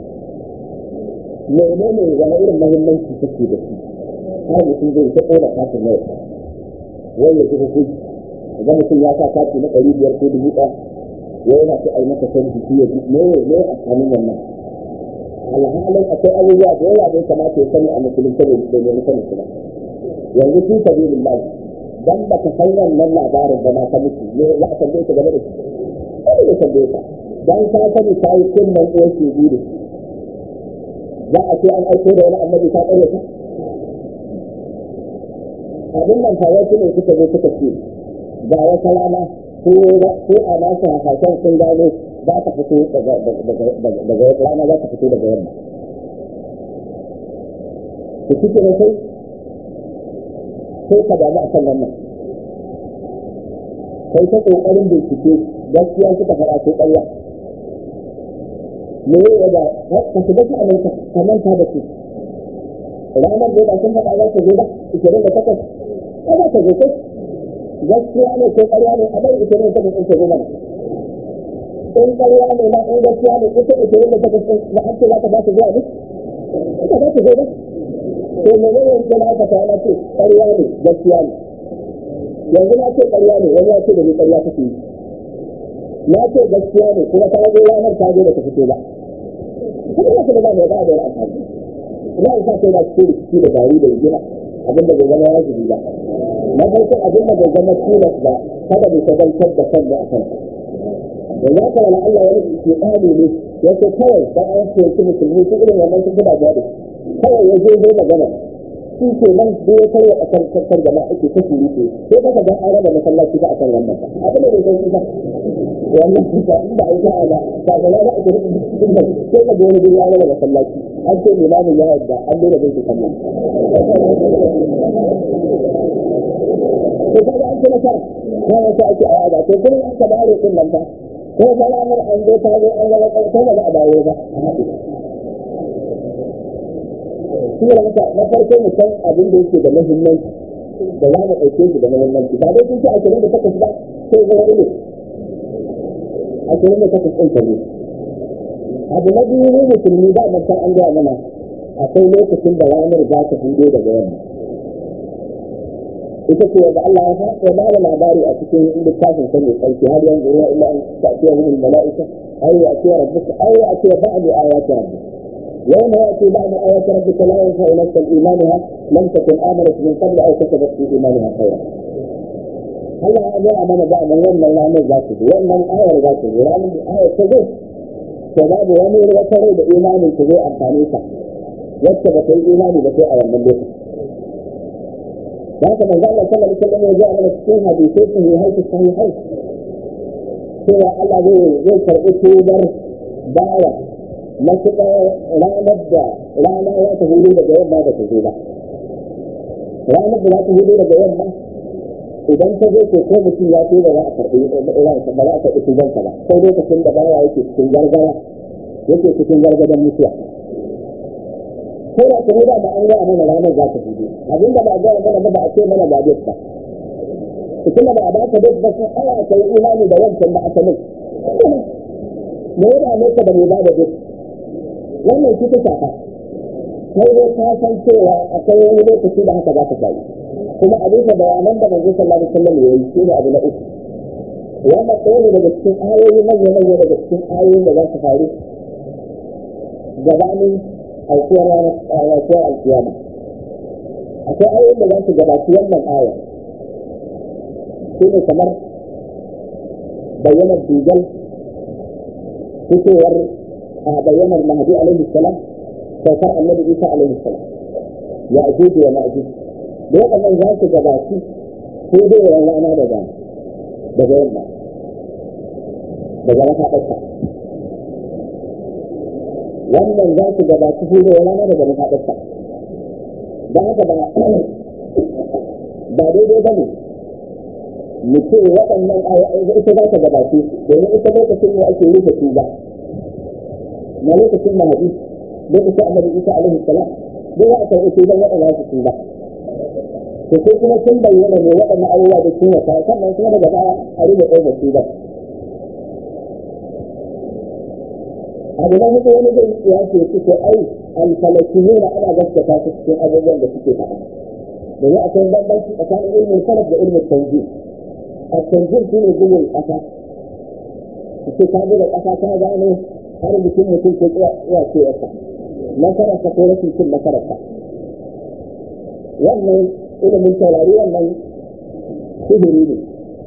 menene wani irin mahimmanci take da shi har mutum zai ta ƙona kafin yau wai ya ji hukunci idan mutum ya sa kati na ɗari biyar ko dubu ɗaya wai yana so a yi masa canji shi ya ji me ne a tsakanin wannan alhalin akwai abubuwa da yawa da ya kamata ya sani a musulunta da nemi sani su ba yanzu fi sabilin lahi dan ba ka san wannan labarin ba ma ka mutu ne za a tambaye ka game da shi kada ya tambaye ka dan ka sani ka yi kunnan ɗaya ke biyu za a ce an aiko da wani annabi ka ƙare ka abin nan fa wasu ne suka zo suka ce ga wata rana ko a nasu hasashen sun gano za ta fito daga rana za ta fito daga yamma ku cike da sai sai ka damu a kan wannan kai ta ƙoƙarin bincike gaskiya suka fara ko ƙarya me ya da ka shiga ta aminta ka manta da su ranar da ba sun faɗa za ta zo ba ishirin da takwas ba za ta zo kai gaskiya ne ko ƙarya ne a bai ishirin da takwas ɗin ta zo mana in ƙarya ne ma in gaskiya ne ita ishirin da takwas ɗin na an ce za ta ba ta zuwa ne ita za ta zo ba to me ne yanzu na aka ta ce ƙarya ne gaskiya ne yanzu na ce ƙarya ne wani ya ce da ni ƙarya kake yi na ce gaskiya ne kuma ta zo ranar ta zo da ta fito ba kuma ya kuma ba mai ba da wani amfani ina isa sai da cikin rikici da gari da rigina abinda bai zama wajibi ba na farko abinda bai zama tilas ba kada bai shagaltar da kan da akan da za ka wala Allah wani ke ɗani ne ya ce kawai dan an ce su musulmi su irin wannan sun gaba da kawai ya zo zai magana shi ke nan da ya karya a kan kakkan jama'a ake ta suru ce sai ka ga an raba masallaci ba a kan wannan ba abin da bai san shi ba wannan kusa inda a yi sa'a ba ba ga na ake rika cikin nan sai ka ga wani guri an raba masallaci an ce limamin ya yarda an daina bai shi sallah to kaga an ce nasara ba wata ake a yada to kuma an ka bare din nan ba ko ba ranar an zo ta zo an raba ko ba za a dawo ba a haɗu shi ne haka na farko mu san abin da yake da muhimmanci da za mu ɗauke shi da muhimmanci ba dai sun ce ashirin da takwas ba sai zama ilu ashirin da takwas ɗin kare abu na biyu ne musulmi ba mu san an gaya mana akwai lokacin da ranar za ta hudo daga yamma ita ce wanda Allah ya faɗa ba da labari a cikin littafin sa mai tsarki har yanzu ruwa illa an ta'tiya min al-mala'ika aw ya'tiya rabbuka aw ya'tiya ba'du ayati rabbika يوم يأتي بعد آيات ربك لا ينفع نفسا إيمانها لم تكن آمنت من قبل أو كسبت في إيمانها خيرا. هلا أنا أمانة بعد يوم من الأمر ذاته يوم من آية ذاته يوم من آية تجد شباب ومير وتري بإيمان تجي أمثاليسا واتبت الإيمان بشيء أيام من ليس لكن من ذلك صلى الله عليه وسلم وجاء من السنة بشيء في هيئة الصحيحين سوى الله زي فرق توبر دعوة matuƙar ranar da rana ya ta hudu daga yamma da ta zo ba ranar da za ta hudu daga yamma idan ta zo ko ko mutum ya ce da za a karɓi ransa ba za a karɓi tubansa ba sai lokacin da bawa yake cikin gargara yake cikin gargadan mutuwa ko da kuma da ba an gaya mana ranar za ta hudu abinda ba a gaya mana ba ba a ce mana ba duk ba kuma ba a ba ka duk ba sai ana kai imani da wancan da aka mai me ya dame ka da mai ba da duk wannan shi ta shafa sai dai ka san cewa akwai wani lokaci da haka za ka faru kuma a bisa bayanan da manzo sallallahu alaihi wasallam ya yi shi ne abu na uku wannan ɗaya ne daga cikin ayoyi manya manya daga cikin ayoyin da za su faru gabanin aukuwar aukuwar alkiyama akwai ayoyin da za su gabaci wannan aya shi ne kamar bayyanar dujal fitowar a bayyanar mahdi alaihi salam saukar annabi isa alaihi salam ya ajuju wa ma'juj da waɗannan za su gabaci ko dai rana daga daga yamma daga mafaɗarsa wannan za su gabaci ko dai rana daga mafaɗarsa da haka ba ba daidai ba ne mu ce waɗannan ita za ta gabace domin ita lokacin ne ake rufe tuba na lokacin mahadi lokacin annabi isa alaihi salam duk za a karɓi tuban waɗanda su tuba to sai kuma sun bayyana ne waɗannan abubuwa da sun wata sannan kuma daga baya a rufe ɗaukar tuban abu na hudu wani zai ya ce suke ai alfalakiyuna ana gaskata su cikin abubuwan da suke faɗa domin akwai bambanci tsakanin ilmin salaf da ilmin tanzil التنزيل شنو يقول القفا الكتاب القفا كان يعني har mutum mutum ko ya ce yasa nasarar ka ko rashin cin nasarar ka wannan ilimin taurari wannan sihiri ne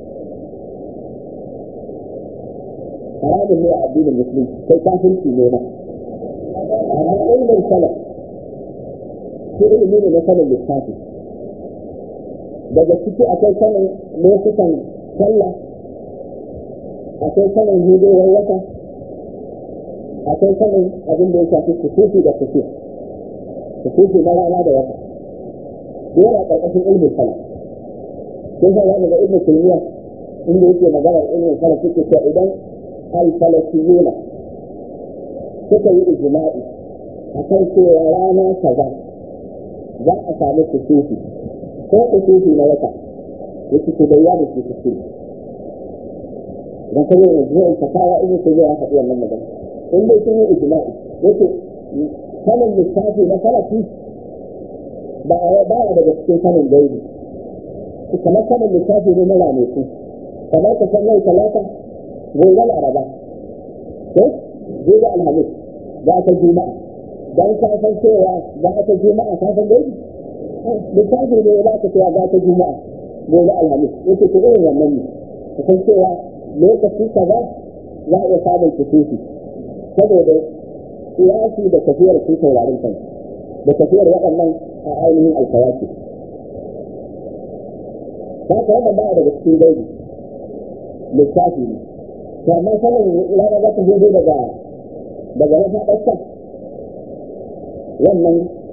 haramun ne a addinin musulunci kai kafirci ne na amma ilmin salaf shi ilimi ne na sanin lissafi daga ciki akwai sanin lokutan sallah akwai sanin hudowar wata akwai sanin abin da ya shafi kusufi da kusufi kusufi na rana da wata yana ƙarƙashin ilmin salaf sun san wani ga ibn taymiya inda yake maganar ilmin salaf suke cewa idan al-falasiyuna suka yi ijma'i akan cewa rana kaza za a samu kusufi ko kusufi na wata yake ke bayyana shi kusufi idan ka zai zuwa fatawa ibn taymiya ya faɗi wannan magana in dai sun yi ijma'i yake sanin lissafi na salafi ba a baya daga cikin sanin gaibi kamar sanin lissafi ne na ranaku kamar ka san yau talata gobe laraba ko gobe alhamis za ta juma'a dan ka san cewa za ta juma'a ka san gaibi lissafi ne za ka cewa za ta juma'a gobe alhamis yake ko irin wannan ne ka san cewa lokaci kaza za a iya samun kusufi saboda kiyasi da tafiyar su taurarin kan da tafiyar waɗannan a ainihin alkawaki haka wannan ba daga cikin gaibi lissafi ne to amma sanin rana za ta zo daga daga mafaɗarsa wannan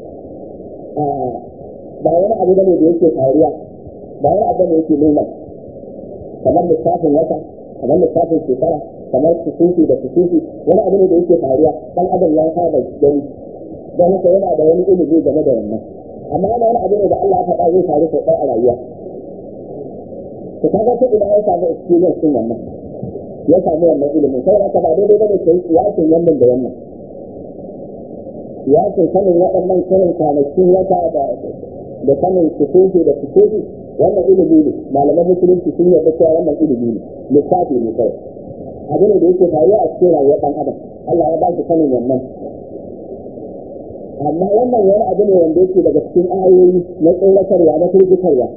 ba wani abu bane da yake faruwa ba wani abu ne yake nuna kamar lissafin wata kamar lissafin shekara kamar kusufi da kusufi wani abu ne da yake faruwa dan adam ya saba gani don haka yana da wani ilimi game da wannan amma yana wani abu ne da Allah ya faɗa zai faru sau ɗaya a rayuwa to kaga ta ina ya samu experience din wannan ya samu wannan ilimin sai haka ba daidai bane kai kiyasin wannan da wannan kiyasin sanin waɗannan karin kwanakin wata da da sanin kusufi da kusufi wannan ilimi ne malaman musulunci sun yarda cewa wannan ilimi ne lissafi ne kawai abu ne da yake faruwa a cikin rayuwar ɗan adam Allah ya ba shi sanin wannan amma wannan wani abu ne wanda yake daga cikin ayoyi na tsoratarwa na firgitarwa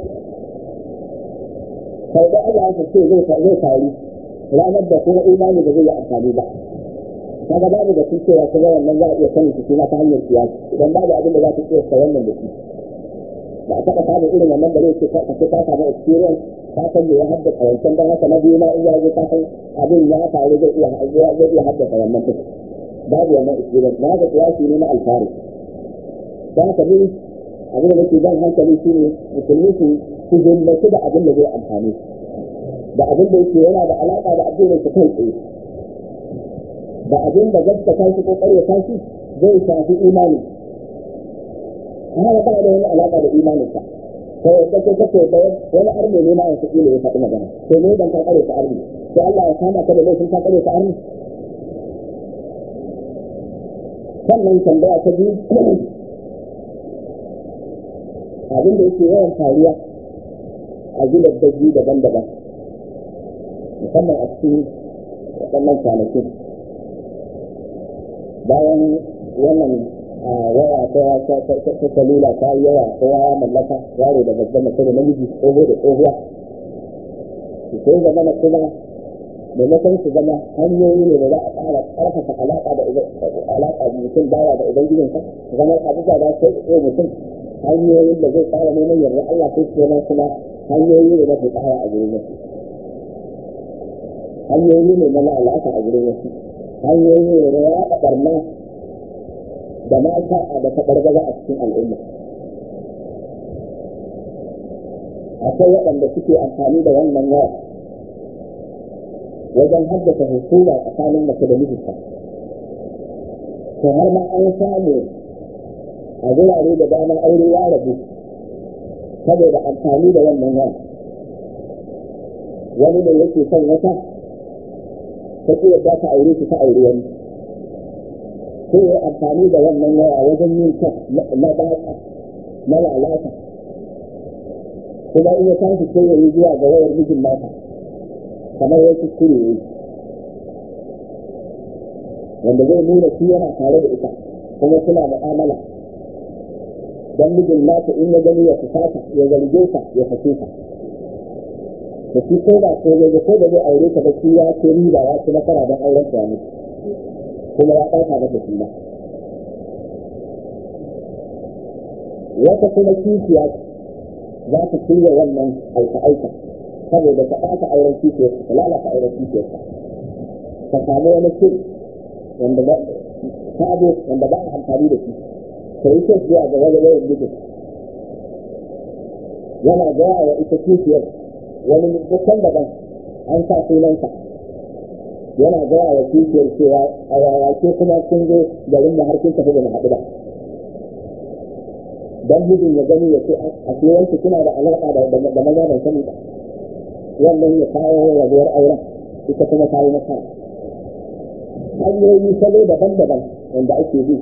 sau da Allah ya ce zai zai faru ranar da kuma imani da zai yi amfani ba kaga babu da cewa kuma wannan za a iya sanin shi ta hanyar siyasa idan babu abin da za ta tsaya wannan da shi ba a taɓa samun irin wannan da zai ce ka ce ka samu experience ka san me ya haddasa wancan don haka na biyu ma in ya zo ka san abin ya faru zai iya zai iya haddasa wannan duk babu wannan experience na haka kiyasi ne na alfari don haka ni abin da nake jan hankali shi ne musulmi su su himmatu da abin da zai amfani da abin da yake yana da alaƙa da addinin su kai tsaye da abin da gaskata shi ko ƙaryata shi zai shafi imani haka ba da wani alaƙa da imaninsa to yadda ke kace da wani arme ne ma yanzu kila ya faɗi magana to ne dan ka kare ta arme to Allah ya kama ka da laifin ka kare ta arme sannan tambaya ta biyu abin da yake yawan faruwa a gidan daji daban-daban musamman a cikin waɗannan kwanakin bayan wannan waya ta ta salula ta yi yawa ta yawa mallaka yaro da babban mace da namiji tsoho da tsohuwa su sai zama na kuma maimakon su zama hanyoyi ne da za a ƙara ƙarfafa alaƙa da alaƙa mutum bawa da ubangijinsa zama abubuwa da sai tsaye mutum hanyoyin da zai ƙara neman yarda Allah sai su zama kuma hanyoyi ne na fitawa a gurin wasu hanyoyi ne na lalata a gurin wasu hanyoyi ne na yaɗa ɓarna da mata da taɓargaza a cikin al'umma akwai waɗanda suke amfani da wannan waya wajen haddasa hukuma tsakanin mace da mijinta to har ma an samu a wurare da dama aure ya rabu saboda amfani da wannan waya wani ne yake son wata ta ce yadda ta aure shi ta aure wani sai ya amfani da wannan waya wajen yin kyan na baka na lalata kuma in ya tashi sai ya yi zuwa ga wayar mijin mata kamar ya kuskure ya yi wanda zai nuna shi yana tare da ita kuma suna mu'amala don mijin nata in ya gani ya fusata ya zarge ta ya fashe ta da shi ko da ko zai ko da zai aure ta da shi ya ce riba ya ci nasara don auren ta mutu kuma ya ɗauka mata shi ba wata kuma kishiya za ta shirya wannan aika-aika saboda ta ɓata auren kishiyarsa ta lalata auren kishiyarsa ta samu wani shiri wanda ba sabo wanda ba a amfani da shi ta yi kyau zuwa ga wani yawan mijin yana gaya wa ita kishiyar wani dukkan daban an sa sunansa yana gaya wa kishiyar cewa a yawace kuma sun zo garin da har kun tafi da mu haɗu ba dan mijin ya gani ya ce a kiwanci suna da alaƙa da maza ban sani ba wannan ya kawo rabuwar auren ita kuma ta yi nasara hanyoyi salo daban-daban wanda ake bi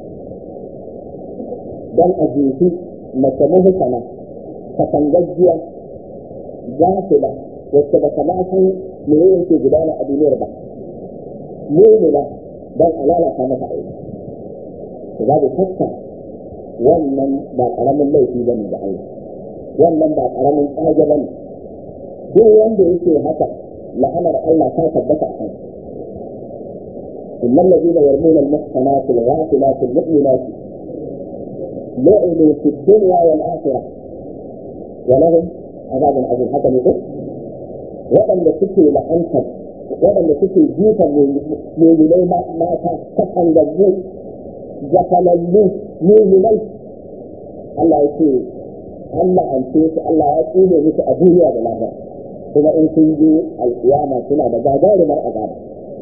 don a jefi mace muhusana katangajjiya gafila wacce ba ta ma san me yake gudana a duniyar ba mumina don a lalata mata aure za da tatta wannan ba karamin laifi ba ne da Allah wannan ba karamin tsage ba ne duk wanda yake haka la'anar Allah ta tabbata a kansa إن الذين يرمون المحصنات الغافلات المؤمنات لعنوا في الدنيا والآخرة ولهم عذاب عظيم هذا يقول waɗanda suke la'antar waɗanda suke jifan mummunai mata ta kangaggu gafalallu mummunai Allah ya ce Allah an ce su Allah ya tsine musu a duniya da lahira kuma in sun je alƙiyama suna da gagarumar azaba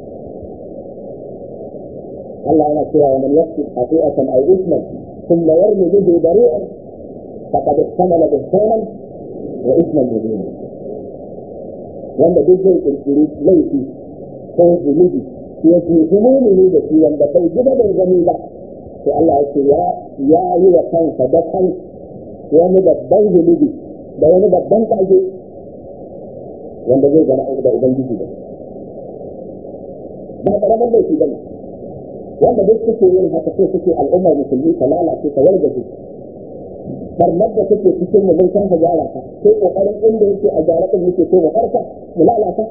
Allah yana cewa wa man yaqti khati'atan aw ithman thumma yarmi bihi bari'an faqad ihtamala buhtanan wa ithman mubina wanda duk zai kirkiri laifi ko zunubi ya ce humuni da shi wanda bai gida bai gani ba to Allah ya ce ya yi wa kansa da kan wani babban zunubi da wani babban kage wanda zai gana da ubangiji da ba karamar laifi bane wanda duk suke yin haka sai suke al'ummar musulmi ta lalace ta wargaje farmar da take cikin mu mun san ka gyara ta sai kokarin inda yake a gyara din yake so mu farka mu lalata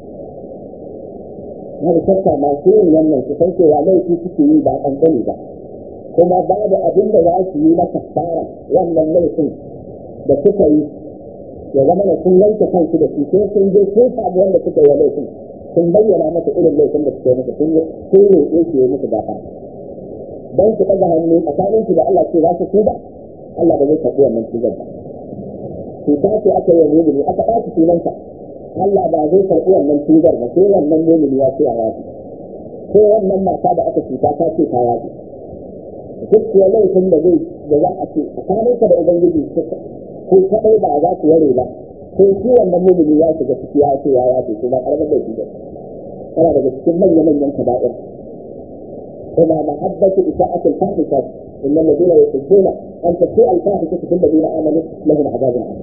har shakka masu yin wannan su san cewa laifi suke yi ba kankani ba kuma babu abin da za su yi na kafara wannan laifin da suka yi ya zama da sun yanke kansu da su sai sun je sun samu wanda suka yi laifin sun bayyana masa irin laifin da suka yi masa sun sun roƙe su yi musu gafa dan su ɗaga hannu tsakanin su da Allah ce za su tuba Allah ba zai karɓi wannan tubar ba cuta ce aka yi mumini aka ɓaci sunanta Allah ba zai karɓi wannan tubar ba sai wannan mumini ya ce a yaji ko wannan mata da aka cuta ta ce ta yaji duk kuwa laifin da zai da za a ce tsakaninka da ubangiji ko kaɗai ba za su ware ba ko shi wannan mumini ya shiga ciki ya ce ya yaji kuma ƙarfin laifi ba tana daga cikin manya-manyan kaba'ir kuma mahabbatu isa'atul fahishat إن الذين يحبون أن تسيء الفاحشة في الذين آمنوا لهم عذاب عظيم.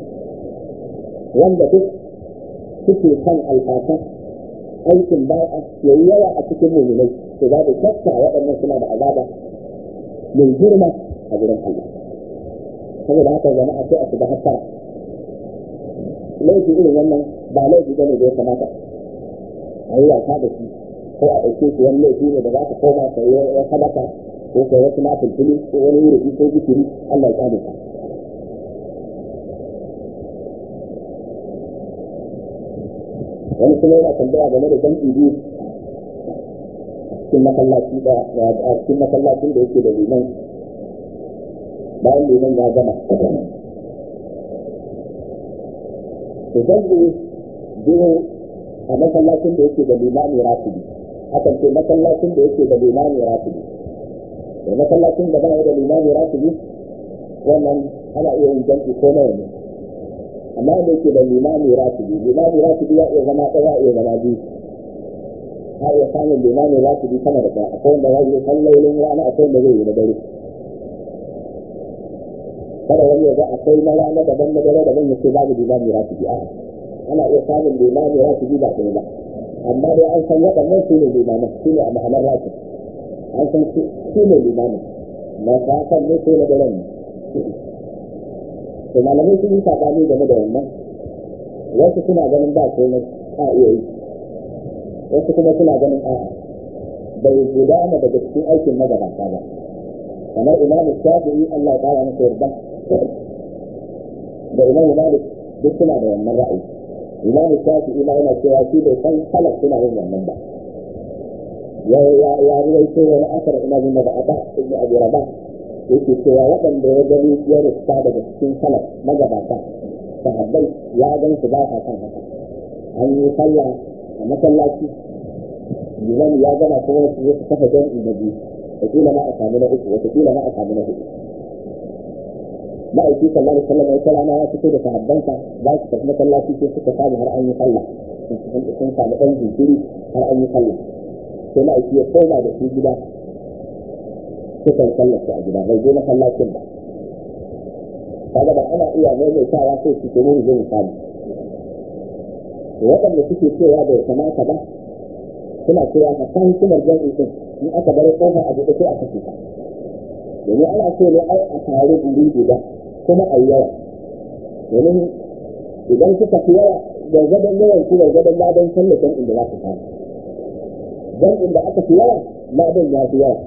wanda duk suke kan alfasa aikin ba'a ya yi yawa a cikin muminai to za da shakka waɗannan suna da azaba mai girma a gurin Allah saboda haka jama'a sai a shiga hattara laifi irin wannan ba laifi bane da ya kamata a yi wasa da shi ko a ɗauke shi wani laifi ne da za ka koma ka yi ya sadaka ko kai wasu na fulfili ko wani wuri ko zikiri Allah ya tsare ka wani kuma yana tambaya game da jam'i biyu cikin masallaci da a cikin masallacin da yake da liman bayan liman ya gama to jam'i biyu a masallacin da yake da limami ratibi akan ce masallacin da yake da limami ratibi da masallacin da ba da limami ratibi wannan ana iya yin jam'i ko nawa ne amma da yake da limami ratibi limami ratibi ya iya zama ɗaya iya zama biyu har iya samun limami ratibi sama da ɗaya akwai wanda zai yi sallolin rana akwai wanda zai yi na dare kada wani ya ga akwai na rana daban na dare daban ya ce babu limami ratibi a ana iya samun limami ratibi ba ɗaya ba amma dai an san waɗannan su ne limaman su ne a ma'anar ratib an san su ne limamin na safan ne ko na daren ne to malamai sun yi sabani game da wannan wasu suna ganin ba komai a iya yi wasu kuma suna ganin a'a bai gudana daga cikin aikin magabata ba kamar imamu shafi'i Allah ya kara masa yarda da imamu malik duk suna da wannan ra'ayi imamu shafi'i ma yana cewa shi bai san salaf suna yin wannan ba ya ya ya ruwaito wani asar ina jin daga aba ibn abi rabah yake cewa waɗanda ya gani ya rusta daga cikin salaf magabata sahabbai ya gan su ba sa kan haka an yi sallah a masallaci liman ya gama kuma su zo su kafa jami'i na biyu wataƙila ma a samu na uku wataƙila ma a samu na hudu ma'aiki sallallahu alaihi wasallam wata rana ya fito da sahabbansa za su tafi masallaci sai suka samu har an yi sallah sun samu ɗan jinkiri har an yi sallah sai ma'aiki ya koma da su gida suka yi sallar su a gida bai je masallacin ba kaga ba ana iya maimaitawa sai su ke mun zai samu waɗanda suke cewa bai kamata ba suna cewa a kan hikimar jami'i din in aka bar kofa a buɗe sai a kashe ta domin ana so ne ai a tare guri guda kuma a yawa domin idan kuka fi yawa gargadon yawan ku gargadon ladan tallafin inda za ku samu dan inda aka fi yawa ladan ya fi yawa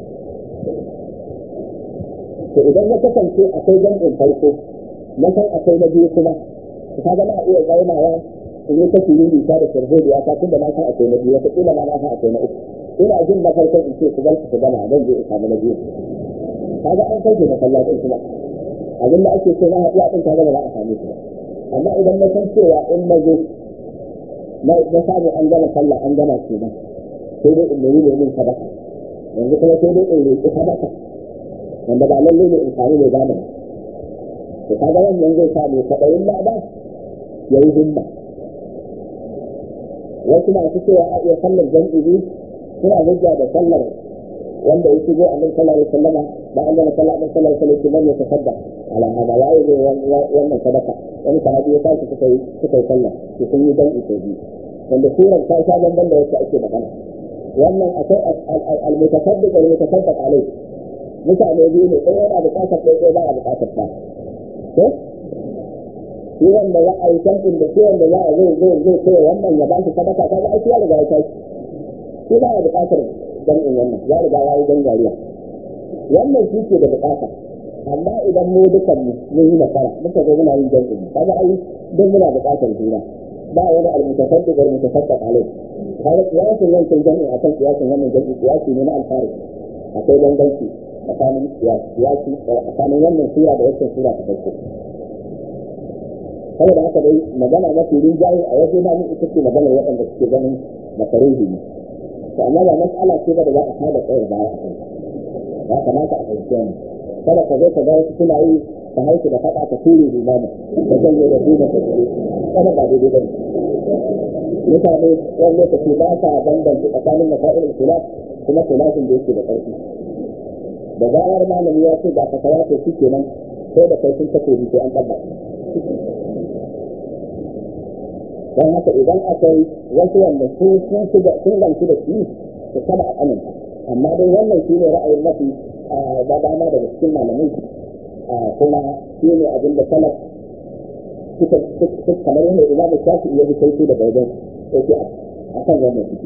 to idan na kasance akwai jam'in farko na san akwai na biyu kuma ka ga na iya zaunawa in yi ta filin ta da sharhodiya ta tunda na san akwai na biyu wata kila ma na san akwai na uku ina jin na farkon in ce ku bar ku gama zan je in samu na biyu kaga an kai masallacin kuma abin da ake so na haɗuwa ɗin kaga ba za a same su ba amma idan na san cewa in na zo na samu an gama sallah an gama su ba sai dai in nemi ne min sadaka yanzu kuma sai dai in roƙi sadaka wanda ba lallai ne in samu mai gane ba to kaga wannan zai sa mai kwaɗayin lada ya yi himma wasu masu cewa a iya sallar jam'i suna hujja da sallar wanda ya shigo a nan sallar sallama ba an gama sallar sallar sallar ki man ya tasadda ala hada ya yi wannan sadaka wani sahabi ya tashi suka yi suka yi sallah su sun yi jam'i ko biyu wanda surar ta sha banban da wacce ake magana wannan akwai al-mutasaddiq wal-mutasaddaq alai mutane biyu ne ɗaya yana buƙatar ɗaya ɗaya ba a buƙatar ta ko shi wanda za a yi tantin da shi wanda za a zai zai zai kai wannan ya ba shi sadaka kaga ai ya riga ya tashi shi ba ya buƙatar jam'in wannan ya riga ya yi gangariya wannan shi ke da buƙata amma idan mu dukan mu mun yi nasara muka zo muna yin jam'in kaga ai don muna buƙatar juna ba wani almutasaddiq wal mutasaddaq alai kaga kiyasin yankin jam'in akan kiyasin wannan jam'in kiyasi ne na alfari akwai danganci tsakanin kiyasi tsakanin wannan sura da wacce sura ta farko saboda haka dai magana mafi rinjaye a waje na ita ce maganar waɗanda suke ganin makaruhi ne to amma ba mas'ala ce ba da za a kada tsayar baya a kai ya kamata a fahimci wannan kada ka zo ka ga wasu suna yi ka haiku da faɗa ka ture limama ka janye da duma ka ture kada ba daidai bane mutane wani lokaci ba sa bambanta tsakanin masa'il khilaf kuma khilafin da yake da ƙarfi da zarar malami ya ce ga fatawa to shi kenan sai da kai sun takobi sai an tabbata don haka idan akwai wasu wanda sun sun shiga sun ganci da shi su kada a aminta amma dai wannan shi ne ra'ayin mafi da dama daga cikin malamai kuma shi ne abin da salaf suka kamar yadda imamu shafi iya bi sai daga wajen yake a kan wannan suke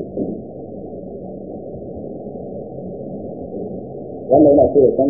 wannan yana so ya san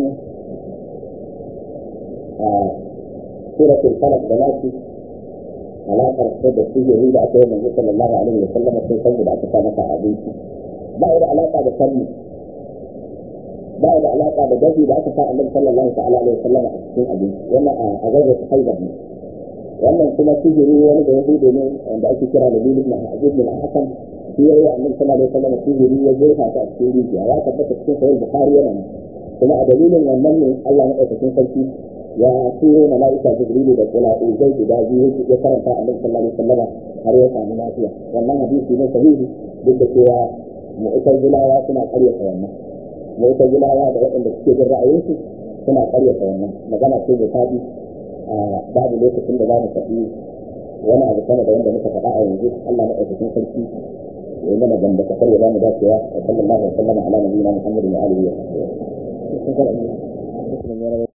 suratul falaq da nasi alaƙar sai da sihiri da aka yi manzo sallallahu alaihi wa sallam sai san da aka sa masa abinci ba da alaƙa da sanni ba da alaƙa da dafi da aka sa annabi sallallahu ta'ala alaihi wa sallam a cikin abinci wannan a gaza ta haidar ne wannan kuma sihiri wani da yahudu ne wanda ake kira da bilin na ajib bin hasan shi ya yi annabi sallallahu alaihi wa sallam sihiri ya jefa ta a cikin rijiya ya tabbata cikin sahih bukhari yana nan kuma a dalilin wannan ne Allah na ɗaukakin sarki ya turo mala'ika jibrilu da kula'u zai guda biyu ya karanta annabi sallallahu alaihi wasallam har ya samu lafiya wannan hadisi ne sahihi duk da cewa mu'tazilawa suna ƙaryata wannan mu'tazilawa da waɗanda suke jin ra'ayinsu suna ƙaryata wannan magana ce da tabi babu lokacin da za mu tafi wani abu sama da wanda muka faɗa a yanzu Allah na ɗaukakin sarki ya yi mana gamba kasar ya ba mu dacewa wa sallallahu alaihi wa sallam ala nabiyina muhammadin wa alihi wa sahbihi